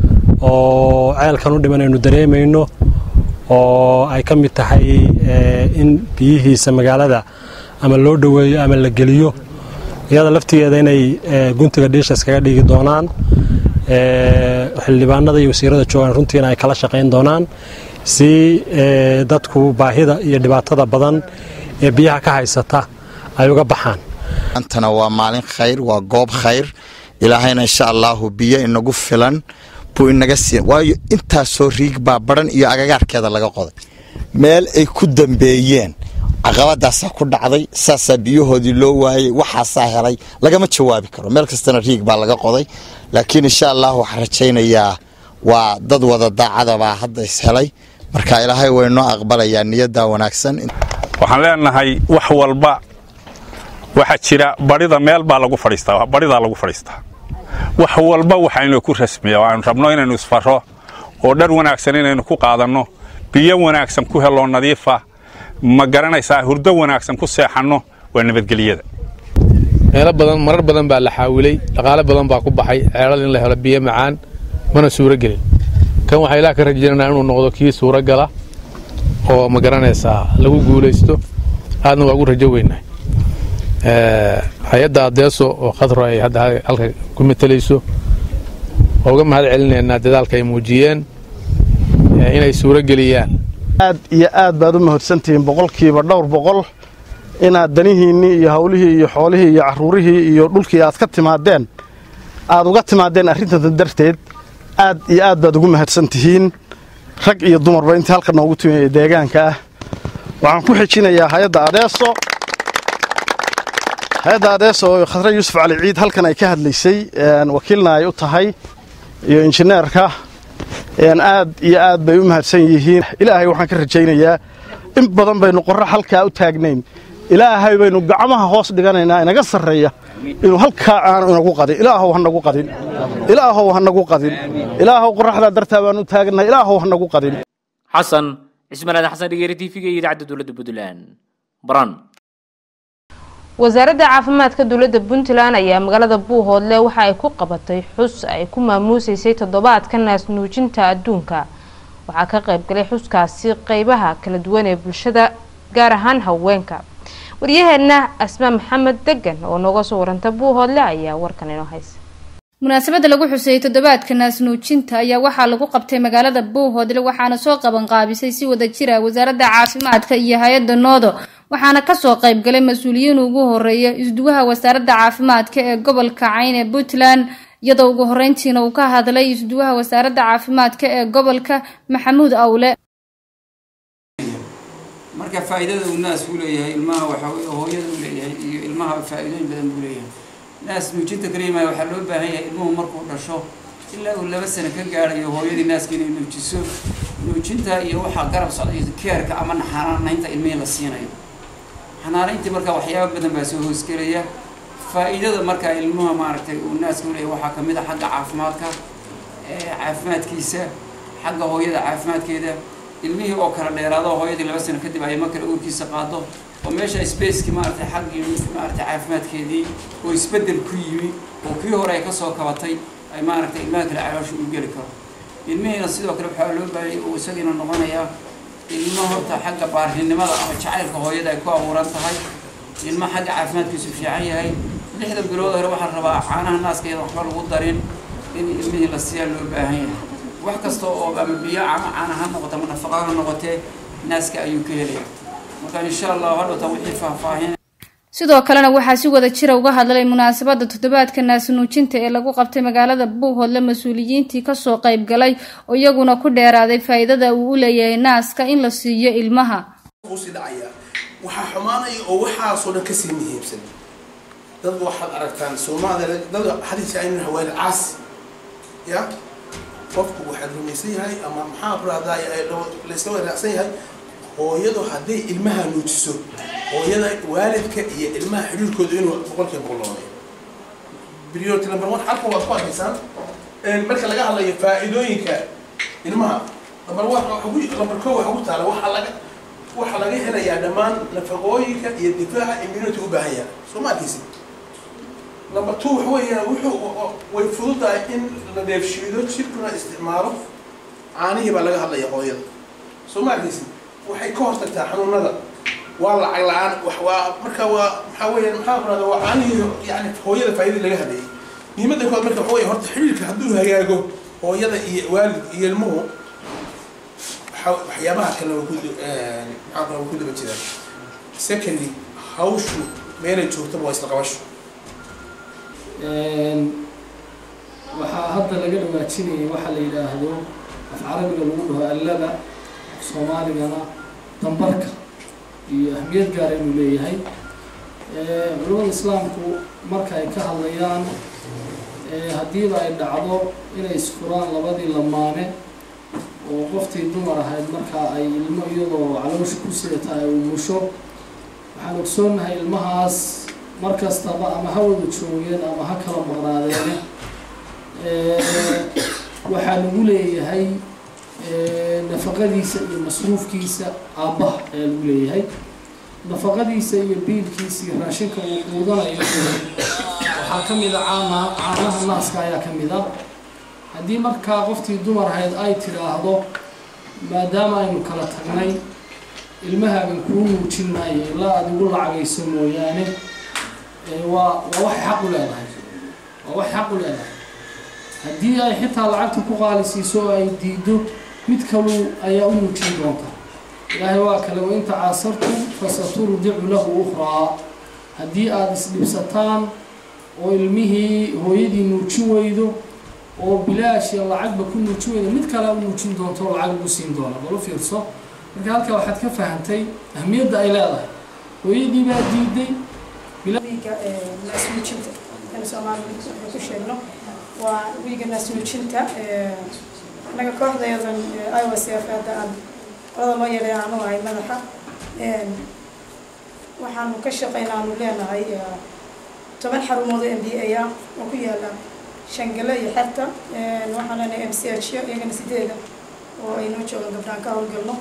oo ceelkan u dhiman aynu dareemayno oo ay ka mid tahay in biyihiisa magaalada ama loo dhoweeyo ama la geliyo iyada laftigeeda inay guntiga dhiisha iskaga dhigi doonaan xildhibaanada iyo wasiirada joogaan runtiina ay kala shaqayn doonaan si dadku baahida iyo dhibaatada badan ee biyaha ka haysata ay uga baxaan maantana waa maalin khayr waa goob khayr ilaahayna insha allaahu biyo inagu filan buu inaga siin waayo intaasoo riig baa baran iyo agagaarkeeda laga qoday meel ay ku dambeeyeen caqabadaasaa ku dhacday saasaa biyahoodii loo waayey waxaasaa helay lagama jawaabi karo meel kastana riig baa laga qoday laakiin insha allah waxaan rajaynayaa waa dad wada daacadabaa hadda is helay marka ilaahay waynoo aqbalayaa niyaddaa wanaagsan waxaan leenahay wax walba waxaa jira barida meel baa lagu fadhiistaa baridaa lagu fadhiistaa wax walba waxaynu ku rasmiya waanu rabno inaynu isfaro oo dhar wanaagsan inaynu ku qaadanno biyo wanaagsan ku helo nadiifa ma garanaysaa hurdo wanaagsan ku seexanno waa nabadgelyada meelo badan marar badan baa la xaawilay dhaqaale badan baa ku baxay ceelal in la helo biyo macaan mana suuro gelin kan waxaa ilaah ka rajaynanaa inuu noqdo kii suuro gala oo ma garanaysaa lagu guulaysto aadna waa ugu rajo weynahay hay-adda adeeso oo khadro ay hadda halka ku matalayso waa uga mahad celinaynaa dadaalka ay muujiyeen inay suuro geliyaan aad iyo aad baad u mahadsantihiin boqolkiiba dhowr boqol inaad danihiinnii iyo hawlihii iyo xoolihii iyo carruurihii iyo dhulkii aad ka timaadeen aad uga timaadeen arrintan darteed aad iyo aad baad ugu mahadsan tihiin rag iyo dumarba intii halka noogu timaya deegaanka ah waxaan ku xijinayaa hay-adda adeeso hay-adda adeeso oo khadre yuusuf cali ciid halkan ay ka hadlaysay wakiilna ay u tahay iyo injineerka aad iyo aad bay u mahadsan yihiin ilaahay waxaan ka rajaynayaa in badan baynu qorra halkaa u taagnayn ilaahay baynu gacmaha hoos dhiganaynaa inaga sarreeya inuu halkaa aanu inagu qadin ilaahow ha nagu qadin ilaahow ha nagu qadin ilaahow qorraxdaa dartaa baanu u taagnahay ilaahow ha nagu qadin xasan cismaan aadan xasan dhigeeri t v-ga iyo idaacadda dowladda puntland baran wasaaradda caafimaadka dowladda puntland ayaa magaalada buuhoodle waxa ay ku qabatay xus ay ku maamuuseysay toddobaadka naasnuujinta adduunka waxaa ka qaybgalay xuskaasi qeybaha kala duwan ee bulshada gaar ahaan haweenka waryaheena asmaa maxamed degan oo nooga soo waranta buuhoodle ayaa warkan inoo haysa munaasabadda lagu xuseeyey toddobaadka naasnuujinta ayaa waxaa lagu qabtay magaalada buuhoodle waxaana soo qaban qaabisay si wada jira wasaaradda caafimaadka iyo hay-adda noodo waxaana kasoo qaybgalay mas-uuliyiin ugu horeeya isduwaha wasaaradda caafimaadka ee gobolka cayn ee puntland iyadoo ugu horeyntiina uu ka hadlay isduwaha wasaaradda caafimaadka ee gobolka maxamuud awle marka faa'iidada uu naasku leeyahay ilmaha waxa weye hooyada uu leeyahay iyo ilmaha faa'iidooyin badan buu leeyahay naas nuujinta kariimaya waxaa loo baahan yahay ilmuhu markuu dhasho ilaa uu laba sano ka gaarayo hooyadii naaska inay nuujiso nuujinta iyo waxaa garab socda iyo keerka ama xanaanaynta ilmihii la siinayo xanaanayntii marka waxyaaba badan baa soo hoosgelaya faa'iidada marka ilmuha maaragtay uu naaska u leeyahay waxaa kamid a xagga caafimaadka caafimaadkiisa xagga hooyada caafimaadkeeda ilmihii oo kala dheeraado hooyadii laba sano kadib ay ma kale uurkiisa qaado oo meesha spacekii maaragtay xaggii maaragtay caafimaadkeedii oo isbeddel ku yimi oo kii hore ay kasoo kabatay ay maaragtay ilmaha kale caloosha u geli karo ilmihiina sidoo kale waxaa loo baahayay uu isagiina noqonayaa ilmo horta xagga baarrinimada ama jacaylka hooyada ay ku abuuran tahay ilmo xagga caafimaadkiisu fiican yahay lixda bilood hore waxaa rabaa caanaha naaska iyada waxba lagu darin in ilmihii la siiyaa loo baahan yahay wax kasta oo ama biyo ama caana ha noqoto ama nafaqa ha noqotee naaska ayuu ka helaya marka insha allah hadhowta wixii faahfaahin sidoo kalena waxaa si wada jira uga hadlay munaasabada toddobaadka naasnuujinta ee lagu qabtay magaalada buuhoodle mas-uuliyiintii kasoo qayb galay oo iyaguna ku dheeraaday faa'iidada uu u leeyahay naaska in la siiyo ilmaha usii dhacaya waxaa xumaanaya oo waxaasoo dhan kasii muhiimsan dad waxaad aragtaan soomaalida dad xadiis aynu haween caasi ya qofku waxaad rumaysan yahay ama maxaa ku rahdaa layska wanaacsan yahay hooyadu hadday ilmaha nuujiso hooyada waalidka iyo ilmaha xidhiirkooda inuu boqolkiiba boqol noqonayo priority number one halka waad ku arkaysaan marka laga hadlayo faa'iidooyinka ilmaha number one number koo waxa ku taala waxaa laga waxaa laga helayaa dhammaan nafaqooyinka iyo difaaca immunity u baahan yahay soo ma arkaysi number two waxa weeyaan wuxuu way fududahay in la dheefshiido jirkuna isticmaalo caanihii baa laga hadlaya hooyada soo ma arkaysi waxay ka hortagtaa xanuunada waa lacag la-aan waa marka waa maxaa weeyaan maxaa kurada waa caanihii yani hooyada faa'iidii laga hadlayay muhiimadda kood marka waxa weeye horta xidhiirka hadduu hagaago hooyada iyo waalid iyo ilmuhu waxyaabaha kalena waa ku maxaa kula waa ku daba jiraan secondly hawshu meelay joogtaba waa isla qabasho waxaa hadda laga dhawaajinayay waxaa la yidhaahdo af carabiga lagu dhaho allada af soomaaligana dambarka iyo ahmiyad gaara inuu leeyahay culamada islaamku marka ay ka hadlayaan haddiiba ay dhacdo inay isfuraan labadii lamaane oo qoftii dumar ahayd markaa ay ilmo iyadoo caloosha ku sidata ay umusho waxaan ogsoonnahay ilmahaas mar kastaba ama ha wada joogeen ama ha kala maqnaadeene waxaa lagu leeyahay nafaqadiisa iyo masruufkiisa aabbaha ayaa lagu leeyahay nafaqadiisa iyo biilkiisa iyo raashinka uu quudanayo waxaa ka mid a caana caanaha naaska ayaa ka mid a haddii markaa qoftii dumar ahayd ay tidhaahdo maadaama aynu kala tagnay ilmahaagan kuu nuujin maayo ilaa aad igu lacagayso mooyaane waa waa waxay xaq u leedahay waa waxay xaq u leedahay haddii ay xitaa lacagta ku qaalisiiso oo ay diido mid kalu ayaa u nuujin doonta ilaahay waa kale wain tacaasartum fasaturdicu lahu ukhraa haddii aada isdhibsataan oo ilmihii hooyadii nuujin weydo oo bilaash iyo lacagba ku nuujin weydo mid kale u nuujin doonto oo lacag ugu siin doona bal u fiirso marka halkaa waxaad ka fahantay ahmiyadda ay leedahay hooyadii baa diiday naasnuujinta in soomaaliya waxay ku sheegno waa wiiga naasnuujinta annaga kooxdayadan iwcf hadda aan qolada loo yeedhay aanu ahay madaxa waxaanu ka shaqaynaa aanu leenahay toban xarumood oo m b a ah oo ku yaala shangale iyo xerta waxaan leenahay m c h iyagana sideeda oo ay noo joogaan gabdhaan ka howlgalno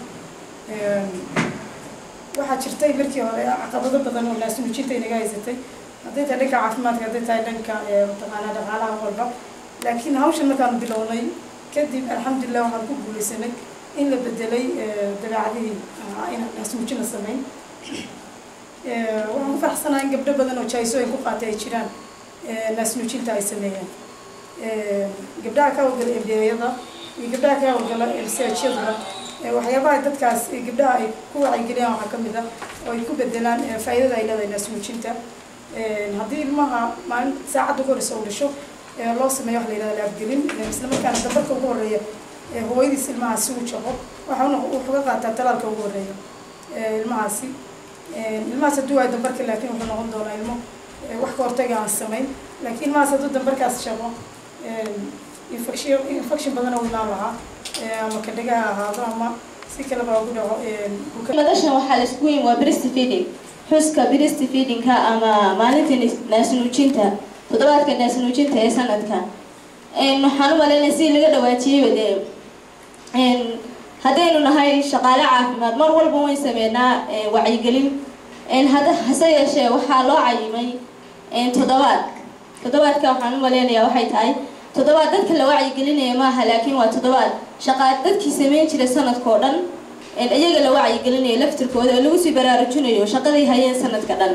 waxaa jirtay markii hore caqabado badan oo naasnuujinta inaga haysatay hadday tahay dhanka caafimaadka hadday tahay dhanka mataqaanaa dhaqaalaha walba laakiin hawshan markaanu bilownay kadib alxamdulilah waxaan ku guulaysanay in la bedelay dabeecadihii inaan naasnuujina samayn waxaan ku faraxsanahay in gabdho badan oo jaisooyin ku qaatay ay jiraan naasnuujinta ay sameeyeen gabdhaha ka howlgala mdayada iyo gabdhaha ka howlgala mchyaduba waxyaabaha dadkaas gabdhaha ay ku wacyigeliyaan waxaa kamid ah oo ay ku bedelaan faa'iidada ay leedahay naasnuujinta haddii ilmaha maalin saacadda ugu horeysa uu dhasho loo sameeyo wax la yidhahda laafgelin isla markaana dambarka ugu horeeya hooyadiis ilmahaasi uu jaqo waxauna wuxuu ka qaataa talaalka ugu horeeya ilmahaasi ilmahaas hadduu waayo dambarka laakiin wuxuu noqon doonaa ilmo wax ka hortaga aan samayn laakiin ilmahaas hadduu dambarkaas shaqo infection infection badan oo imaan lahaa ama kadhaga ha ahaado ama si kaleba ugu dhaco madashan waxaa la isku weyn waa breast feeding xuska breast feedingka ama maalinta naasnuujinta toddobaadka naasnuujinta ee sanadka waxaan u maleynaya si laga dhawaajiyeyba dee haddaynu nahay shaqaale caafimaad mar walba wayn sameynaa wacyigelin hase yeeshee waxaa loo cayimay toddobaad toddobaadka waxaan u maleynayaa waxay tahay toddobaad dadka la wacyigelinaya maaha laakiin waa toddobaad shaqaa dadkii sameyn jiray sanadkao dhan iyaga la wacyigelinayo laftirkooda oo lagu sii baraarujinayo shaqadii hayeen sanadka dhan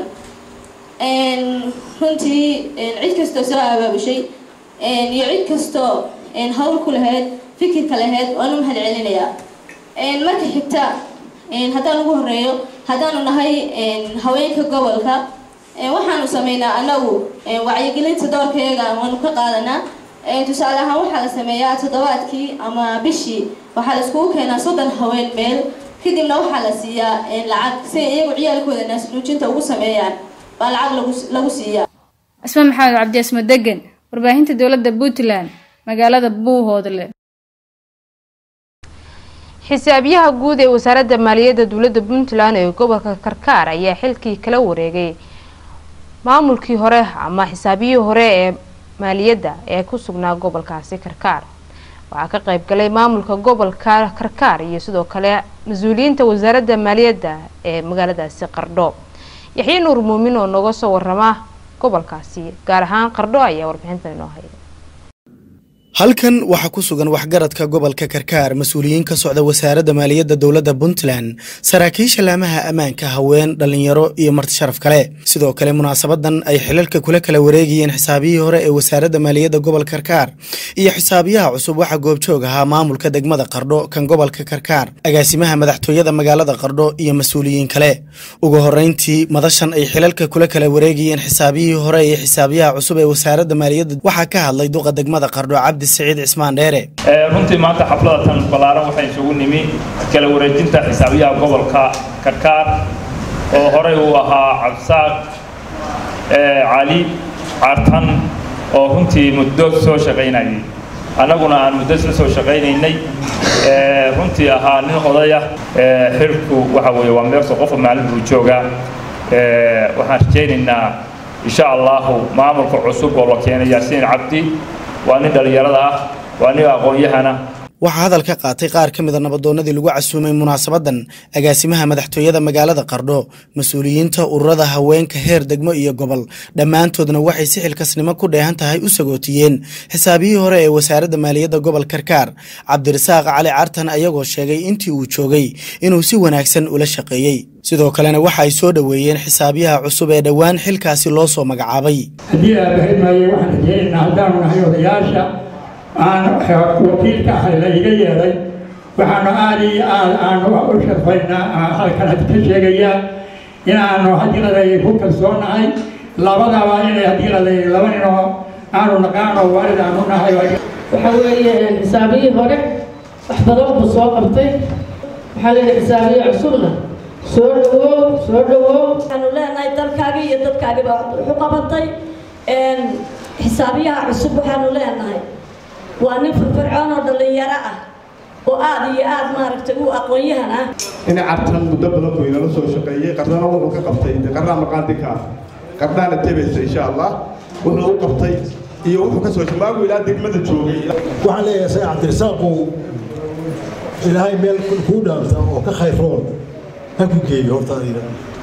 runtii cid kastoo soo abaabushay iyo cid kastoo hawl ku lahayd fikirka lahayd waan u mahad celinayaa marka xigta haddaan ugu horeeyo haddaanu nahay haweenka gobolka waxaanu sameynaa anagu wacyigelinta doorkayaga waanu ka qaadanaa tusaale ahaan waxaa la sameeyaa toddobaadkii ama bishii waxaa la iskugu keenaa soddon haween meel kadibna waxaa la siiyaa lacag si ay iyagu ciyaalkooda naasnuujinta ugu sameeyaan baa lacag lagu lagu siiyaa asma maxamed cabdi asmo degan warbaahinta dowladda puntland magaalada buuhoodle xisaabiyaha guud ee wasaaradda maaliyadda dowladda puntland ee gobolka karkaar ayaa xilkii kala wareegay maamulkii hore ama xisaabiyihii hore ee maaliyadda ee ku sugnaa gobolkaasi karkaar waxaa ka qayb galay maamulka gobolka karkaar iyo sidoo kale mas-uuliyiinta wasaaradda maaliyadda ee magaaladaasi qardho yaxye nuur muumin oo nooga soo warama gobolkaasi gaar ahaan qardho ayaa warbixintan inoo haya halkan waxaa ku sugan waxgaradka gobolka karkaar mas-uuliyiin ka socda wasaaradda maaliyadda dowladda puntland saraakiisha laamaha ammaanka haween dhallinyaro iyo marti sharaf kale sidoo kale munaasabadan ay xilalka kula kala wareegayeen xisaabiyihii hore ee wasaaradda maaliyadda gobolka karkaar iyo xisaabiyaha cusub waxaa goobjoog ahaa maamulka degmada qardho kan gobolka karkaar agaasimaha madaxtooyada magaalada qardho iyo mas-uuliyiin kale ugu horeyntii madashan ay xilalka kula kala wareegayeen xisaabiyihii hore iyo xisaabiyaha cusub ee wasaaradda maaliyadda waxaa ka hadlay duqa degmada qardho cabdi سعيد عثمان ديري runtii maanta xafladatan ballaaran waxay isugu nimi kala wareejinta xisaabiyaha gobolka karkaar oo horey uu ahaa cabdisaaq cali cartan oo runtii muddo soo shaqaynayay annaguna aan muddo isla soo shaqaynaynay runtii ahaa nin odaya xilku waxa weeye waa meerso qofka maalin buu joogaa waxaan rajaynaynaa insha allahu maamulka cusub oo la keenay yaasiin cabdi waa nin dhallinyarada ah waa nin aqoon-yahana waxaa hadal ka qaatay qaar ka mida nabadoonnadii lagu casuumay munaasabadan agaasimaha madaxtooyada magaalada qardho mas-uuliyiinta ururada haweenka heer degmo iyo gobol dhammaantoodna waxay si xilkasnimo ku dheehan tahay u sagootiyeen xisaabiyihii hore ee wasaaradda maaliyadda gobol karkaar cabdirasaaq cali cartan ayagoo sheegay intii uu joogay inuu si wanaagsan ula shaqeeyey sidoo kalena waxa ay soo dhoweeyeen xisaabiyaha cusub ee dhowaan xilkaasi loo soo magacaabay haddii aabahaymaye waxaan rajeynaynaa haddaanu nahay odayaasha aan wakiilka ahay la iga yeelay waxaanu aad iyo aad aanu u sharfaynaa halkan had ka sheegayaa inaanu hadiiladay ku kalsoonahay labadaba inay hadiiladay laba ninoo aanu naqaano waalid aanu nahay waxa weeye xisaabiyii hore wax badan buu soo qabtay waxaa leeyahay xisaabiye cusubna soo dhawow soo dhawow waxaanu leenahay dalkaagii iyo dadkaagiiba wuxu qabatay xisaabiyaha cusub waxaanu leenahay waa nin firfircoon oo dhallinyaro ah oo aad iyo aad maaragtay u aqoon-yahan ah in cartan muddo badan buu inala soo shaqeeyey qardana wuxuu ka qabtay de qardaa maqaandika ah qardaana tebaysa insha allah wuxuu u qabtay iyo wuxuu ka soo shamaagu ilaa degmada joogay waxaan leeyahay say cabdirasaaqow ilaahay meel kuu dhaamta oo ka khayr rool ha ku geeyo horta adiga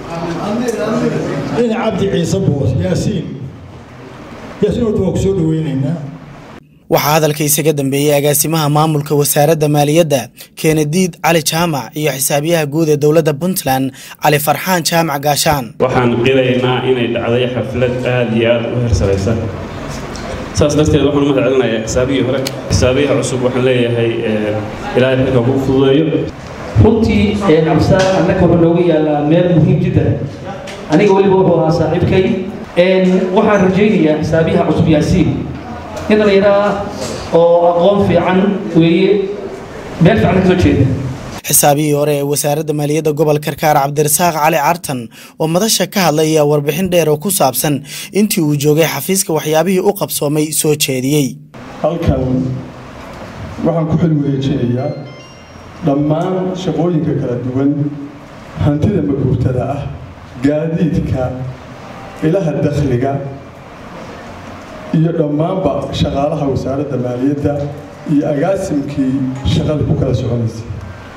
in cabdi ciise boos yaasiin yaasiin horta waa ku soo dhaweynaynaa waxaa hadalka isaga dambeeyey agaasimaha maamulka wasaaradda maaliyadda keenadiid cali jaamac iyo xisaabiyaha guud ee dowladda puntland cali farxaan jaamac gaashaan waxaan qilaynaa inay dhacday xaflad aad iyo aad u hersaraysa saas darteed waxaan u mahad celinayaa xisaabihii hore xisaabiyaha cusub waxaan leeyahay ilaahay xilka ku fududeeyo runtii cabdisaaq annaka wuxuu nooga yaalaa meel muhiim jiddan aniga weliba wuxuu ahaa saaxiibkay waxaan rajaynayaa xisaabiyaha cusub yaasiin nin dhallinyaro ah oo aqoon fiican weeye meel fiican ka soo jeeda xisaabihii hore ee wasaaradda maaliyadda gobolka karkaar cabdirasaaq cali cartan oo madasha ka hadlay ayaa warbixin dheer oo ku saabsan intii uu joogay xafiiska waxyaabihii u qabsoomay soo jeediyey halkan waxaan ku xilwareejinayaa dhammaan shaqooyinka kala duwan hantida maguurtada ah gaadiidka ilaha dakhliga iyo dhammaanba shaqaalaha wasaaradda maaliyadda iyo agaasimkii shaqada ku kala soconaysay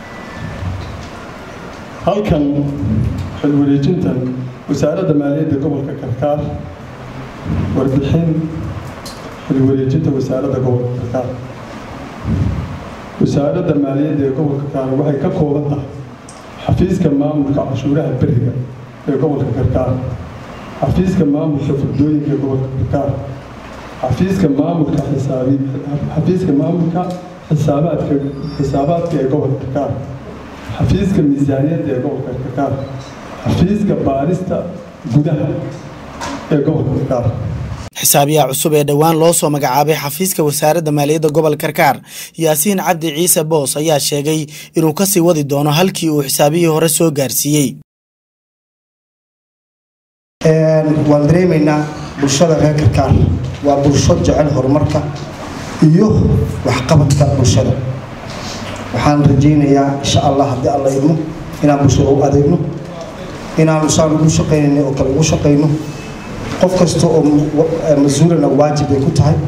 halkan xilwareejintan wasaaradda maaliyadda gobolka karkaar warbixin xilwareejinta wasaaradda gobolka karkaar wasaaradda maaliyadda ee gobolka karkaar waxay ka kooban tahay xafiiska maamulka cashuuraha beriga ee gobolka karkaar xafiiska maamulka furdooyinka ee gobolka karkaar xafiiska maamulka xisaabi xafiiska maamulka xisaabaadka xisaabaadka ee gobolka karkaar xafiiska miisaaniyadda ee gobolka karkaar xafiiska baarista gudaha ee gobolka karkaar xisaabiyaha cusub ee dhowaan loo soo magacaabay xafiiska wasaaradda maaliyadda gobolka karkaar yaasiin cabdi ciise boos ayaa sheegay inuu kasii wadi doono halkii uu xisaabihii hore soo gaarsiiyey waan dareemaynaa bulshada reer karkaar waa bulsho jecel horumarka iyo waxqabadka bulshada waxaan rajaynayaa insha allah haddii alla idmo inaan bulshada u adeegno inaanu saan ugu shaqaynayna oo kale ugu shaqayno qof kasta oo mas-uulana waajib ay ku tahay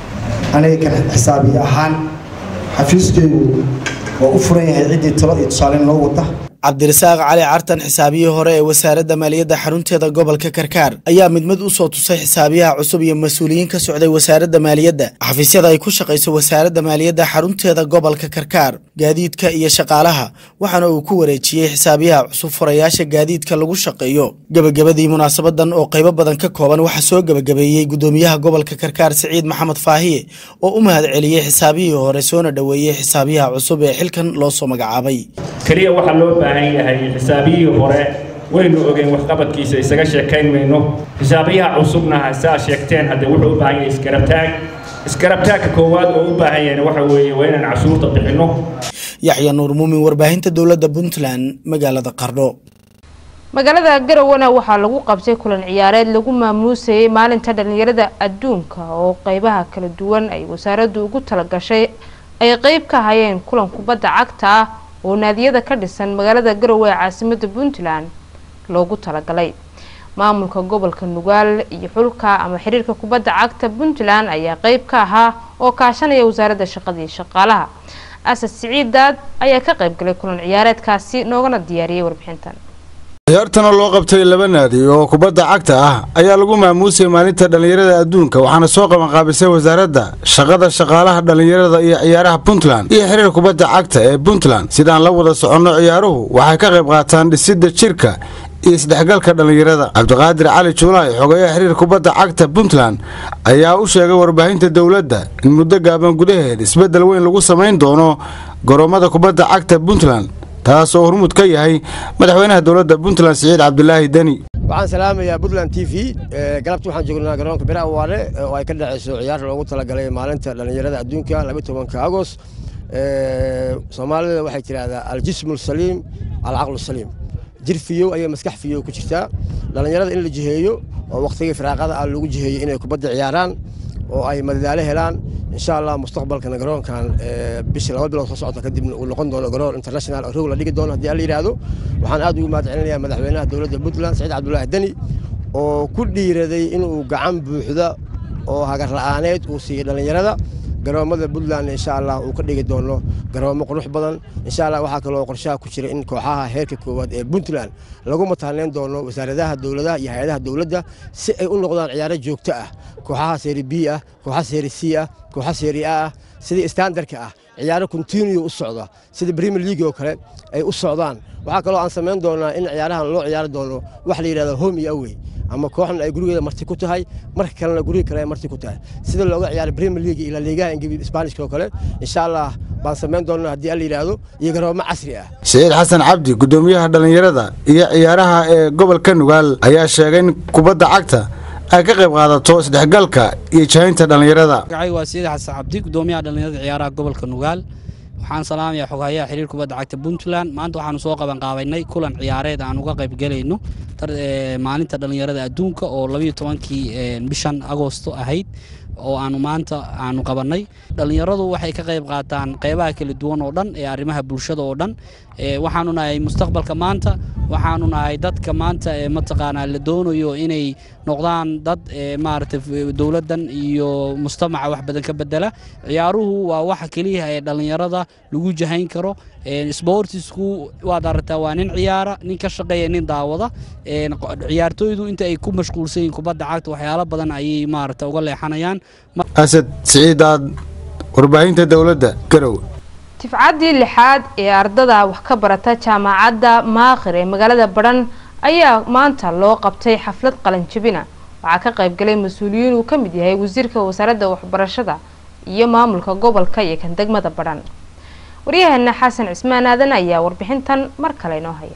aniga kan xisaabiye ahaan xafiiskeygu waa u furan yahay ciddii talo iyo tusaale noo wada cabdirasaaq cali cartan xisaabiyihii hore ee wasaaradda maaliyadda xarunteeda gobolka karkaar ayaa mid mid u soo tusay xisaabiyaha cusub iyo mas-uuliyiin ka socday wasaaradda maaliyadda xafiisyada ay ku shaqayso wasaaradda maaliyadda xarunteeda gobolka karkaar gaadiidka iyo shaqaalaha waxaana uu ku wareejiyey xisaabiyaha cusub furayaasha gaadiidka lagu shaqeeyo gebagabadii munaasabadan oo qaybo badan ka kooban waxaa soo gebagabeeyey gudoomiyaha gobolka karkaar siciid maxamed faahiye oo u mahad celiyey xisaabihii hore soona dhoweeyey xisaabiyaha cusub ee xilkan loo soo magacaabay keliya waxaa loo baahan yahay xisaabiyihii hore waynu ogeyn waxqabadkiisa isaga sheekayn mayno xisaabiyaha cusubna saa sheegteen haddee wuxuu u baahan yahay iskarabtaag iskarabtaagka koowaad oo u baahan yahayna waxa weeye waa inaan cashuurta bixinno yaxya nuur muumin warbaahinta dowladda puntland magaalada qardho magaalada garowana waxaa lagu qabtay kulan ciyaareed lagu maamuusayay maalinta dhalinyarada adduunka oo qeybaha kala duwan ay wasaaraddu ugu talagashay ay qeyb ka hayeen kulan kubadda cagta ah oo naadiyada ka dhisan magaalada garowe ee caasimada puntland loogu talagalay maamulka gobolka nugaal iyo xulka ama xiriirka kubadda cagta puntland ayaa qeyb ka ahaa oo kaashanaya wasaaradda shaqada iyo shaqaalaha asad siciid daad ayaa ka qeybgalay kulan ciyaareedkaasi noogana diyaariyey warbixintan ciyaartana loo qabtay laba naadi oo kubadda cagta ah ayaa lagu maamuusay maalinta dhallinyarada adduunka waxaana soo qabanqaabisay wasaaradda shaqada shaqaalaha dhallinyarada iyo ciyaaraha puntland iyo xiriir kubadda cagta ee puntland sidaan la wada soconno ciyaaruhu waxay ka qayb qaataan dhisidda jirka iyo isdhexgalka dhallinyarada cabdiqaadir cali juulaay xogeeyaha xiriir kubadda cagta puntland ayaa u sheegay warbaahinta dowladda in muddo gaaban gudaheed isbeddel weyn lagu samayn doono goroommada kubadda cagta puntland taas oo hormuud ka yahay madaxweynaha dowladda puntland siciid cabdilaahi deni waxaan salaamayaa puntland t v galabta waxaan joognaa garoonka bira awaare oo ay ka dhacayso ciyaar loogu talagalay maalinta dhallinyarada adduunka tobanka agost soomaalida waxay tidhaahdaa aljismu saliim alcaqlu saliim jir fiyow ayay maskax fiyow ku jirtaa dhallinyarada in la jiheeyo oo wakhtigii firaaqada ah lagu jiheeyo inay kubadda ciyaaraan oo ay madadaalo helaan insha allah mustaqbalkana garoonkan bisha laba bilood soo socota kadibna uu noqon doono garoon international oo roog la dhigi doono haddii alla yidhaahdo waxaan aad ugu mahad celinayaa madaxweynaha dowladda puntland saciid cabdulaahi deni oo ku dhiiraday inuu gacan buuxda oo hagar la'aaneed uu siiyey dhallinyarada garoomada puntland insha allah uu ka dhigi doono garoomo qurux badan insha allah waxaa kaloo qorshaha ku jira in kooxaha heerka koowaad ee puntland lagu mataaneyn doono wasaaradaha dowladaha iyo hay-adaha dowladda si ay u noqdaan ciyaaro joogto ah kooxaha seeri b ah kooxaha seeri c ah kooxaha seeri a ah sidii standardka ah ciyaaro continue u socda sida premier league oo kale ay u socdaan waxaa kaloo aan samayn doonaa in ciyaarahan loo ciyaari doono wax la yidhahdo home iyo away ama kooxna ay gurigeeda marti ku tahay marka kalena guriga kale ay marti ku tahay sida looga ciyaaray premier league iyo la liigaha ingiliis isbaanishka oo kale insha allah baan samayn doonaa haddii alla yidhaahdo iyo garoomo casri ah saciid xasan cabdi gudoomiyaha dhallinyarada iyo ciyaaraha ee gobolka nugaal ayaa sheegay in kubadda cagta ay ka qayb qaadato isdhexgalka iyo jahaynta dhallinyarada magacay waa siid xasan cabdi gudoomiyaha dhallinyarada ciyaaraha gobolka nugaal waxaan salaamayaa xoghayaha xiriir kubadda cagta puntland maanta waxaanu soo qabanqaabaynay kulan ciyaareed aan uga qayb gelayno maalinta dhallinyarada adduunka oo labayo tobankii bishan agoosto ahayd oo aanu maanta aanu qabannay dhallinyaradu waxay ka qayb qaataan qeybaha kala duwan oo dhan ee arrimaha bulshada oo dhan waxaanu nahay mustaqbalka maanta waxaanu nahay dadka maanta mataqaanaa la doonayo inay noqdaan dad maaragtay dowladdan iyo mujtamaca wax badan ka bedela ciyaaruhu waa waxa keliya ee dhallinyarada lagu jahayn karo sboortisku waad aragtaa waa nin ciyaara nin ka shaqeeya nin daawada ciyaartooydu inta ay ku mashquulsan yihiin kubadda cagta waxyaalo badan ayay maaragta uga leexanayaan asad siciidaad warbaahinta dowladda garow tifcaddii lixaad ee ardada wax ka barata jaamacadda maakhir ee magaalada badhan ayaa maanta loo qabtay xaflad qalanjabina waxaa ka qaybgalay mas-uuliyiin uu ka mid yahay wasiirka wasaaradda waxbarashada iyo maamulka gobolka iyo kan degmada badhan waryaheena xasan cismaan aadan ayaa warbixintan mar kale inoo haya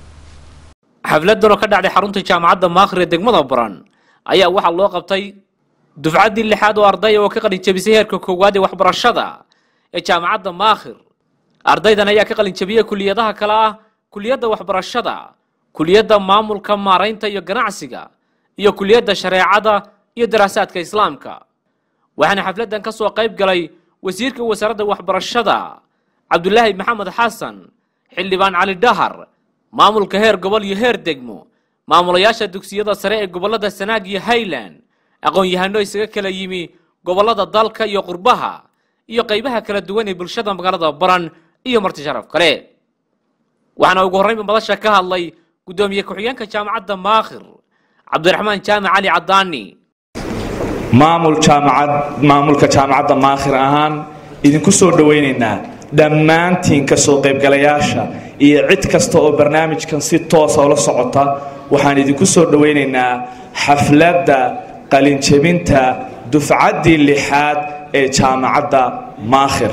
xafladan oo ka dhacday xarunta jaamacadda maakhir ee degmada baran ayaa waxaa loo qabtay dufcaddii lixaad oo ardaya oo ka qalinjabisay heerka koowaad ee waxbarashada ee jaamacadda maakhir ardaydan ayaa ka qalinjabiyey kuliyadaha kale ah kuliyadda waxbarashada kuliyadda maamulka maaraynta iyo ganacsiga iyo kuliyadda shareecada iyo daraasaadka islaamka waxaana xafladan ka soo qayb galay wasiirka wasaaradda waxbarashada cabdulaahi maxamed xasan xildhibaan cali dhahar maamulka heer gobol iyo heer degmo maamulayaasha dugsiyada sare ee gobollada sanaag iyo highland aqoon-yahano isaga kala yimi gobollada dalka iyo qurbaha iyo qaybaha kala duwan ee bulshada magaalada baran iyo marti sharaf kale waxaana ugu horreynba madasha ka hadlay guddoomiye ku-xigeenka jaamacadda maakhir cabdiraxmaan jaamac cali cadaani maamul jaamacad maamulka jaamacadda maakhir ahaan idinku soo dhowaynaynaa dhammaantiin ka soo qaybgalayaasha iyo cid kasta oo barnaamijkan si toosa ula socota waxaan idinku soo dhowaynaynaa xafladda qalinjebinta dufcaddii lixaad ee jaamacadda maakhir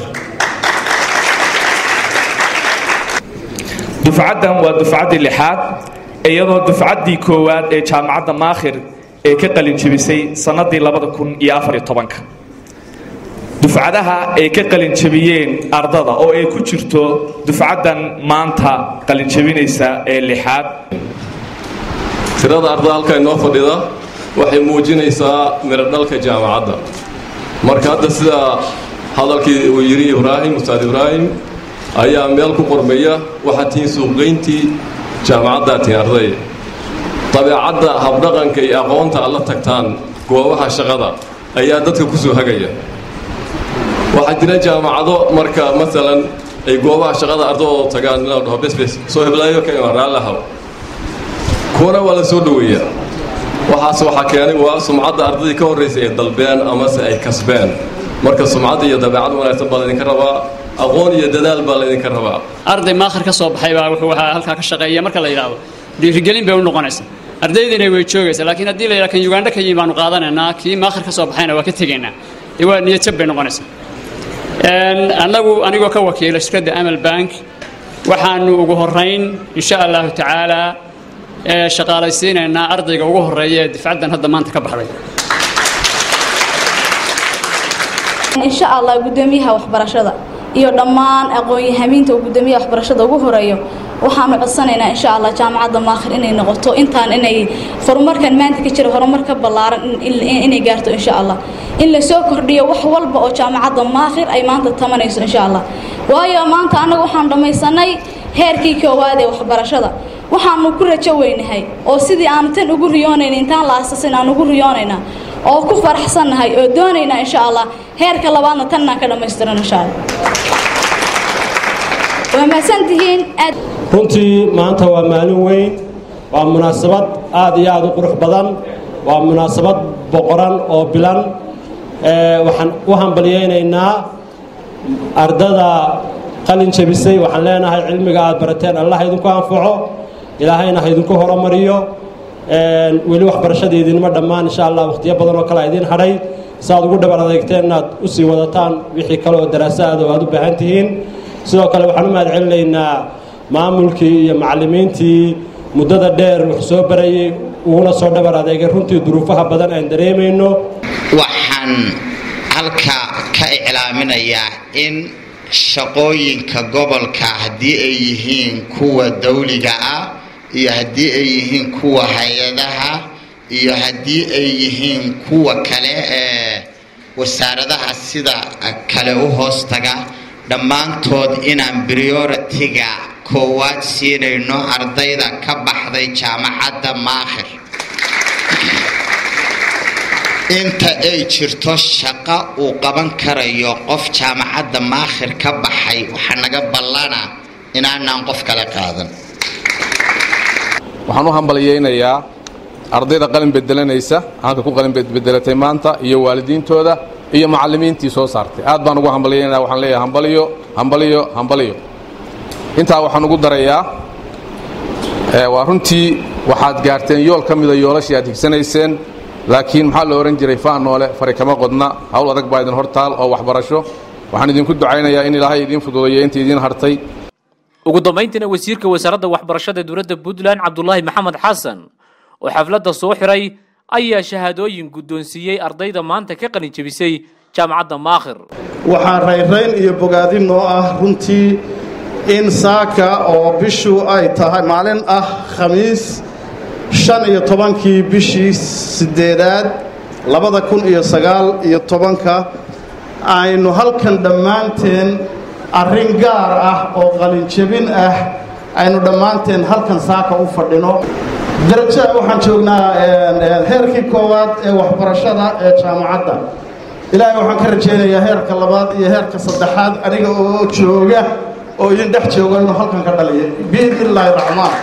dufcaddan waa dufcaddii lixaad iyadoo dufcaddii koowaad ee jaamacadda maakhir ee ka qalinjebisay sannadii labada kun iyo afar iyo tobanka dufcadaha ay ka qalinjabiyeen ardada oo ay ku jirto dufcaddan maanta qalinjabinaysa ee lixaad tirada ardada halka inoo fadhida waxay muujinaysaa miradhalka jaamacadda marka hadda sida hadalkii uu yidhi ibraahim ustaad ibraahim ayaa meel ku qormaya waxaad tihiin suuqgeyntii jaamacaddaa tihiin arday dabeecadda habdhaqanka iyo aqoonta aad la tagtaan goobaha shaqada ayaa dadka ku soo hagaya waxaa jira jaamacado marka maalan ay goobaha shaqada ardadooda tagaan inaa dhaho besbes soo heblaayo ka imaan raallahaw kuwana waa la soo dhoweeyaa waxaas waxaa keenay waa sumcadda ardadii ka horraysay ay dalbeen amase ay kasbeen marka sumcadda iyo dabeecad wanaagsan baa laydinka rabaa aqoon iyo dadaal baa laydinka rabaa arday maakhir ka soo baxay baa wuxuu waxaa halkaa ka shaqeeya marka la yidhaahdo dhiirigelin bay u noqonaysaa ardaydiina way joogaysaa laakiin haddii la yidhaha kan ugandha ka yimi baanu qaadanaynaa kii maakhir ka soo baxayna waa ka tegaynaa dee waa niyad jab bay noqonaysaa annagu anigoo ka wakiila shirkadda amal bank waxaanu ugu horayn insha allahu tacaala shaqaalaysiinaynaa ardayga ugu horeeya ee difcaddan hadda maanta ka baxday insha allah gudoomiyaha waxbarashada iyo dhammaan aqoon-yahamiinta uu gudoomiyaha waxbarashada ugu horeeyo waxaanu codsanaynaa insha allah jaamacadda maakhir inay noqoto intaan inay horumarkan maanta ka jira horumar ka ballaaran inay gaarto insha allah in la soo kordhiyo wax walba oo jaamacadda maakhir ay maanta tamanayso insha allah waayo maanta annaga waxaan dhammaysanay heerkii koowaad ee waxbarashada waxaanu ku rajo weynahay oo sidii aanu tan ugu riyoonayn intaan la aasasin aan ugu riyoonaynaa oo ku faraxsannahay oo doonaynaa insha allah heerka labaadna tannaan ka dhammaystiran insha allah waa mahadsantihiin aad runtii maanta waa maalin weyn waa munaasabad aad iyo aad u qurux badan waa munaasabad boqoran oo bilan waxaan u hambalyaynaynaa ardada qalin jabisay waxaan leenahay cilmiga aad barateen allah idinku anfaco ilaahayna ha idinku horumariyo weli waxbarashada idinma dhammaan insha allah wakhtiyo badan oo kale a idiin hadhay saaad ugu dhabar adeegteen inaad usii wadataan wixii kale oo daraasaada oo aad u baahan tihiin sidoo kale waxaan u mahad celinaynaa maamulkii iyo macallimiintii muddada dheer wax soo barayay uguna soo dhabar adeegay runtii duruufaha badan aan dareemayno waxaan halka ka iclaaminayaa in shaqooyinka gobolka haddii ay yihiin kuwa dawliga ah iyo haddii ay yihiin kuwa hay-adaha iyo haddii ay yihiin kuwa kale ee wasaaradaha sida kale u hoostaga dhammaantood inaan prioritiga koowaad siinayno ardayda ka baxday jaamacadda maakhir inta ay jirto shaqo uu qaban karayo qof jaamacadda maakhir ka baxay waxaa naga ballana inaanaan qof kale qaadan waxaan u hambalyaynayaa ardayda qalin bedelanaysa halka ku qalin bedelatay maanta iyo waalidiintooda iyo macallimiintii soo saartay aad baan ugu hambalyaynaya waxaan leeyahay hambaliyo hambaliyo hambaliyo intaa waxaan ugu darayaa waa runtii waxaad gaarteen yool ka mida yoolashii aad higsanayseen laakiin maxaa la odhan jiray faa noole fari kama qodna hawl adag baa idin hortaal oo waxbarasho waxaan idinku ducaynayaa in ilaahay idiin fududeeyo inta idiin hartay ugu dambayntiina wasiirka wasaaradda waxbarashada dowladda puntland cabdulaahi maxamed xasan oo xafladda soo xiray ayaa shahaadooyin guddoonsiiyey ardayda maanta ka qalin jebisay jaamacadda maakhir waxaa rayrayn iyo bogaadin oo ah runtii in saaka oo bishu ay tahay maalin ah khamiis shan iyo tobankii bishii sideedaad labada kun iyo sagaal iyo tobanka aynu halkan dhammaanteen arrin gaar ah oo qalinjebin ah aynu dhammaanteen halkan saaka u fadhino daraja waxaan joognaa heerkii koowaad ee waxbarashada ee jaamacadda ilaahay waxaan ka rajaynayaa heerka labaad iyo heerka saddexaad aniga oo jooga oo idin dhex jooga inuu halkan ka dhaliya biidni illaahi raxmaan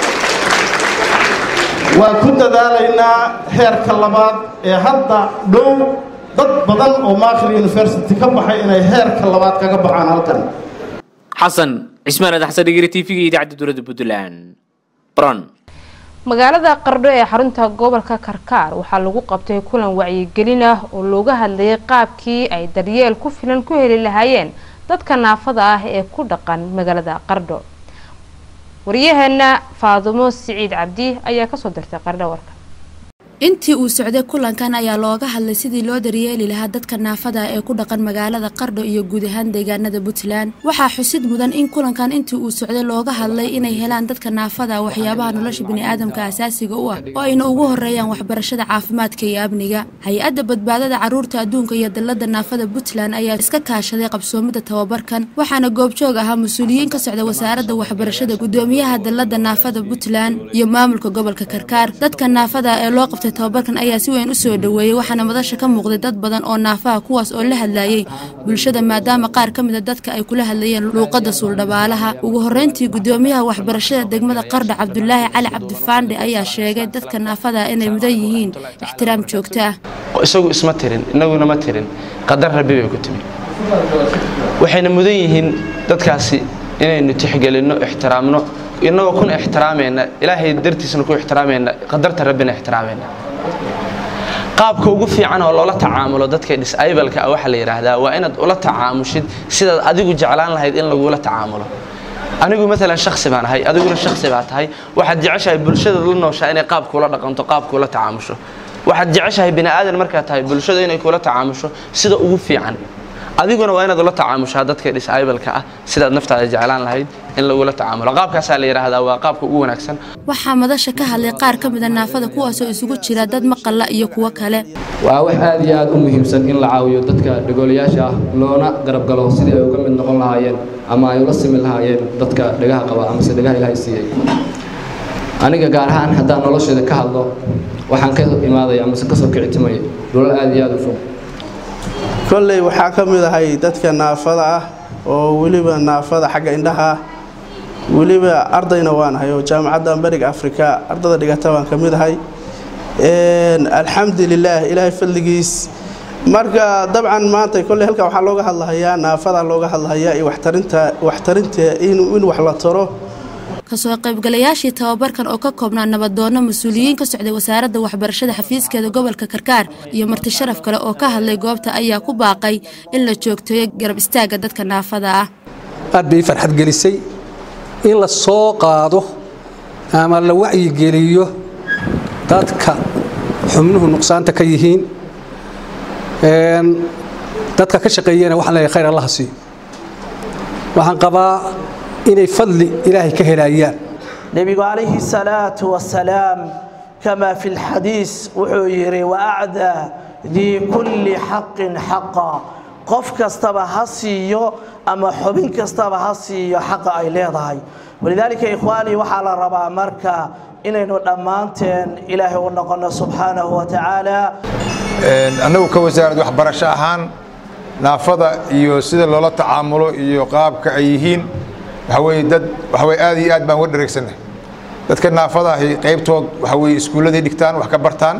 waan ku dadaalaynaa heerka labaad ee hadda dhow dad badan oo maakhir university ka baxay inay heerka labaad kaga baxaan halkan xasan cismaan aadan xasan dhegeyri t v-ga idaacadda dowladda puntland bron magaalada qardho ee xarunta gobolka karkaar waxaa lagu qabtay kulan wacyigelin ah oo looga hadlayay qaabkii ay daryeel ku filan ku heli lahaayeen dadka naafada ah ee ku dhaqan magaalada qardho waryaheena faadumo siciid cabdi ayaa kasoo dirtay qardho warka intii uu socday kulankan ayaa looga hadlay sidii loo daryeeli lahaa dadka naafada ee ku dhaqan magaalada qardho iyo guud ahaan deegaanada puntland waxaa xusid mudan in kulankan intii uu socday looga hadlay inay helaan dadka naafada waxyaabaha nolosha biniaadamka asaasiga u ah oo ayna ugu horeeyaan waxbarashada caafimaadka iyo amniga hay-adda badbaadada caruurta adduunka iyo dalada naafada puntland ayaa iska kaashaday qabsoomida tababarkan waxaana goobjoog ahaa mas-uuliyiin ka socda wasaaradda waxbarashada gudoomiyaha dalada naafada puntland iyo maamulka gobolka karkaar dadka naafada ee loo qabtay tababarkan ayaa si weyn u soo dhoweeyey waxaana madasha ka muuqday dad badan oo naafaha kuwaas oo la hadlayay bulshada maadaama qaar ka mida dadka ay kula hadlayeen luuqadda suuldhabaalaha ugu horreyntii gudoomiyaha waxbarashada degmada qardha cabdulaahi cali cabdifaandhe ayaa sheegay dadka naafada inay mudan yihiin ixtiraam joogto ah isagu isma tirin innaguna ma tirin qadar rabbi bay ku timi waxayna mudan yihiin dadkaasi inaynu tixgelinno ixtiraamno inagoo kuna ixtiraamayna ilaahay dartiisna ku ixtiraamayna qadarta rabbina ixtiraamayna qaabka ugu fiican oo loola tacaamulo dadka disableka ah waxaa la yidhaahdaa waa inaad ula tacaamushid sidaad adigu jeclaan lahayd in lagula tacaamulo anigu maalan shaksi baan ahay adiguna shaksi baa tahay waxaad jeceshahay bulshada la nooshaa inay qaab kula dhaqanto qaab kula tacaamusho waxaad jeceshahay bini aadan markaad tahay bulshada inay kula tacaamusho sida ugu fiican adiguna waa inaad ula tacaamushaa dadka disableka ah sidaad naftaada jeclaan lahayd in lagula tacaamulo qaabkaasaa la yidhaahdaa waa qaabka ugu wanaagsan waxaa madasha ka hadlay qaar ka mida naafada kuwaasoo isugu jira dad maqalla iyo kuwo kale waa wax aad iyo aad u muhiimsan in la caawiyo dadka dhagoolayaasha ah loona garab galo sidii ay uga mid noqon lahaayeen ama ay ula simi lahaayeen dadka dhagaha qaba amase dhagaha ilaahay siiyey aniga gaar ahaan haddaan nolosheeda ka hadlo waxaan ka imaaday amase kasoo kicitimay dhulal aad iyo aad u fog kolley waxaa ka mid ahay dadka naafada ah oo weliba naafada xagga indhaha ah weliba ardayna waanahay oo jaamacadda bariga afrika ardada dhigata baan ka mid ahay alxamdulilaah ilaahay fadligiis marka dabcan maanta kolley halkan waxaa looga hadlahayaa naafada looga hadlahayaa iyo waxtarinta waxtarinta in in wax la taro kasoo qaybgalayaashii tababarkan oo ka koobnaa nabadoono mas-uuliyiin ka socday wasaaradda waxbarashada xafiiskeeda gobolka karkaar iyo marti sharaf kale oo ka hadlay goobta ayaa ku baaqay in la joogteeyo garab istaagga dadka naafada ah aad bay farxad gelisay in la soo qaado ama la wacyigeliyo dadka xubnuhu nuqsaanta ka yihiin dadka ka shaqeeyana waxaan leeyahay khayr allaha siiyo waxaan qabaa inay fadli ilaahay ka helayaan nebigu calayhi salaatu wasalaam kama fi lxadiis wuxuu yidhi waacdaa dii kulli xaqin xaqa qof kastaba ha siiyo ama xubin kastaba ha siiyo xaqa ay leedahay walidaalika ikhwaanii waxaa la rabaa marka inaynu dhammaanteen ilaahay u noqono subxaanahu wa tacaala annagu ka wasaarad waxbarasho ahaan naafada iyo sida loola tacaamulo iyo qaabka ay yihiin waxa weye dad waxa weye aad iyo aad baan uga dhareegsannahay dadka naafada ahi qaybtood waxa weye iskuulladay dhigtaan wax ka bartaan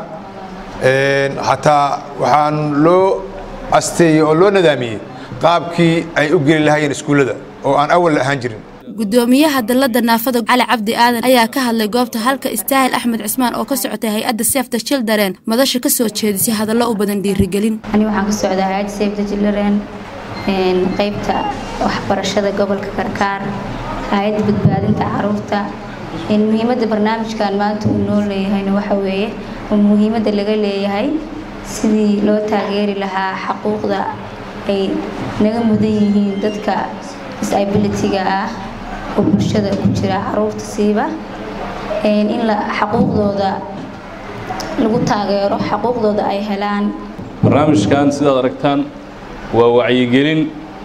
xataa waxaan loo asteeyey oo loo nadaamiyey qaabkii ay u geli lahaayeen iskuullada oo aan awal la ahaan jirin gudoomiyaha dalladda naafada cali cabdi aadan ayaa ka hadlay goobta halka istaahil axmed cismaan oo ka socotay hay-adda sefta children madasha ka soo jeedisay hadallo u badan dhiirigelin ani waxaan ka socdaa hay-adda sefta children qaybta waxbarashada gobolka karkaar hay-adda badbaadinta caruurta muhiimadda barnaamijkan maanta uu noo leeyahayna waxa weeye muhiimadda laga leeyahay sidii loo taageeri lahaa xaquuqda ay naga mudan yihiin dadka disabilityga ah oo bulshada ku jira caruurta siiba in xaquuqdooda lagu taageero xaquuqdooda ay helaan barnaamijkan sidaad aragtaan waa wacyigelin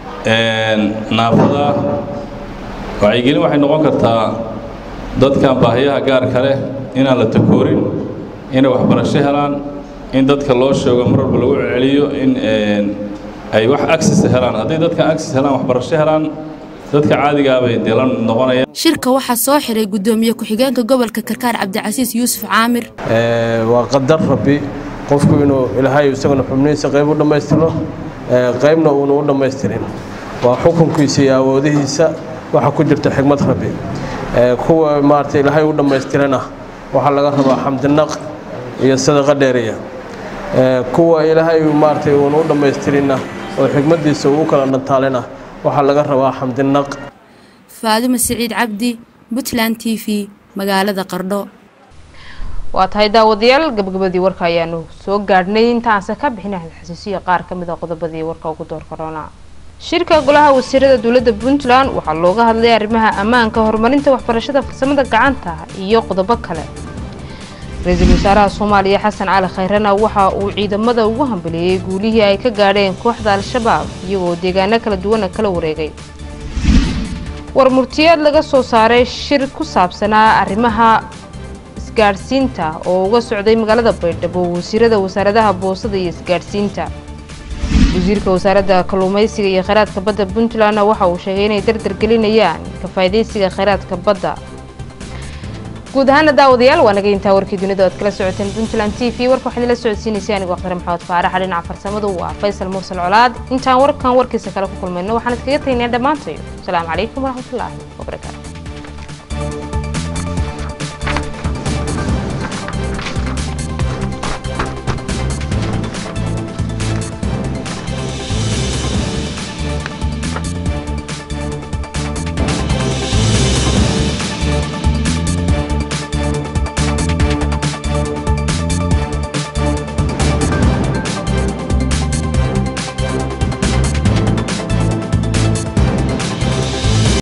naafada wacyigelin waxay noqon kartaa dadkan baahiyaha gaarka leh inaan la takoorin inay waxbarasho helaan in dadka loo sheego mar walba lagu celceliyo in ay wax access helaan hadday dadkan access helaan waxbarasho helaan dadka caadigaabay dee la noqonayaan shirka waxaa soo xiray gudoomiye ku-xigeenka gobolka karkaar cabdicasiis yuusuf caamir waa qadar rabbi qofku inuu ilaahay isaguna xubnihiisa qayb u dhammaystiro qaybna uuna u dhammaystirin waa xukunkiisa iyo awoodihiisa waxa ku jirta xigmad rabbi kuwa maarata ilaahay u dhammaystirana waxaa laga rabaa xamdinaq iyo sadaqa dheeriya kuwa ilaahay maaragtay uuna u dhammaystirinna oo xigmaddiisa uu kala dhantaalina waxaa laga rabaa xamdinaq faadimo siciid cabdi puntland t v magaalada qardho waa tahay daawadayaal gabagabadii warka ayaanu soo gaadhnay intaanse ka bixin xasuusiya qaar ka mid a qodobadii warka ugu door korona shirka golaha wasiirada dowladda puntland waxaa looga hadlay arrimaha ammaanka horumarinta waxbarashada farsamada gacanta iyo qodobo kale ra-iisul wasaaraha soomaaliya xasan cali khayrana waxa uu ciidamada ugu hambaleeyey guulihii ay ka gaadheen kooxda al-shabaab iyagoo deegaano kala duwana kala wareegay war murtiyeed laga soo saaray shir ku saabsanaa arrimaha isgaadhsiinta oo uga socday magaalada baydhabo wasiirada wasaaradaha boosada iyo isgaadhsiinta wasiirka wasaaradda kalluumaysiga iyo kheyraadka badda puntlandna waxa uu sheegay inay dardar gelinayaan ka faa'iidaysiga kheyraadka badda guud ahaana daawadayaal waa naga intaa warkii dunida oad kala socoteen puntland t v warka waxaad ila socodsiinaysay anigoo akhtar maxamed faaraxa dhinaca farsamadu waa faysal mursal colaad intaan warkan warkiisa kale ku kulmayno waxaan iskaga tagnaa dhammaantayo asalaamu calaykum waraxmatullaahi wabarakaatu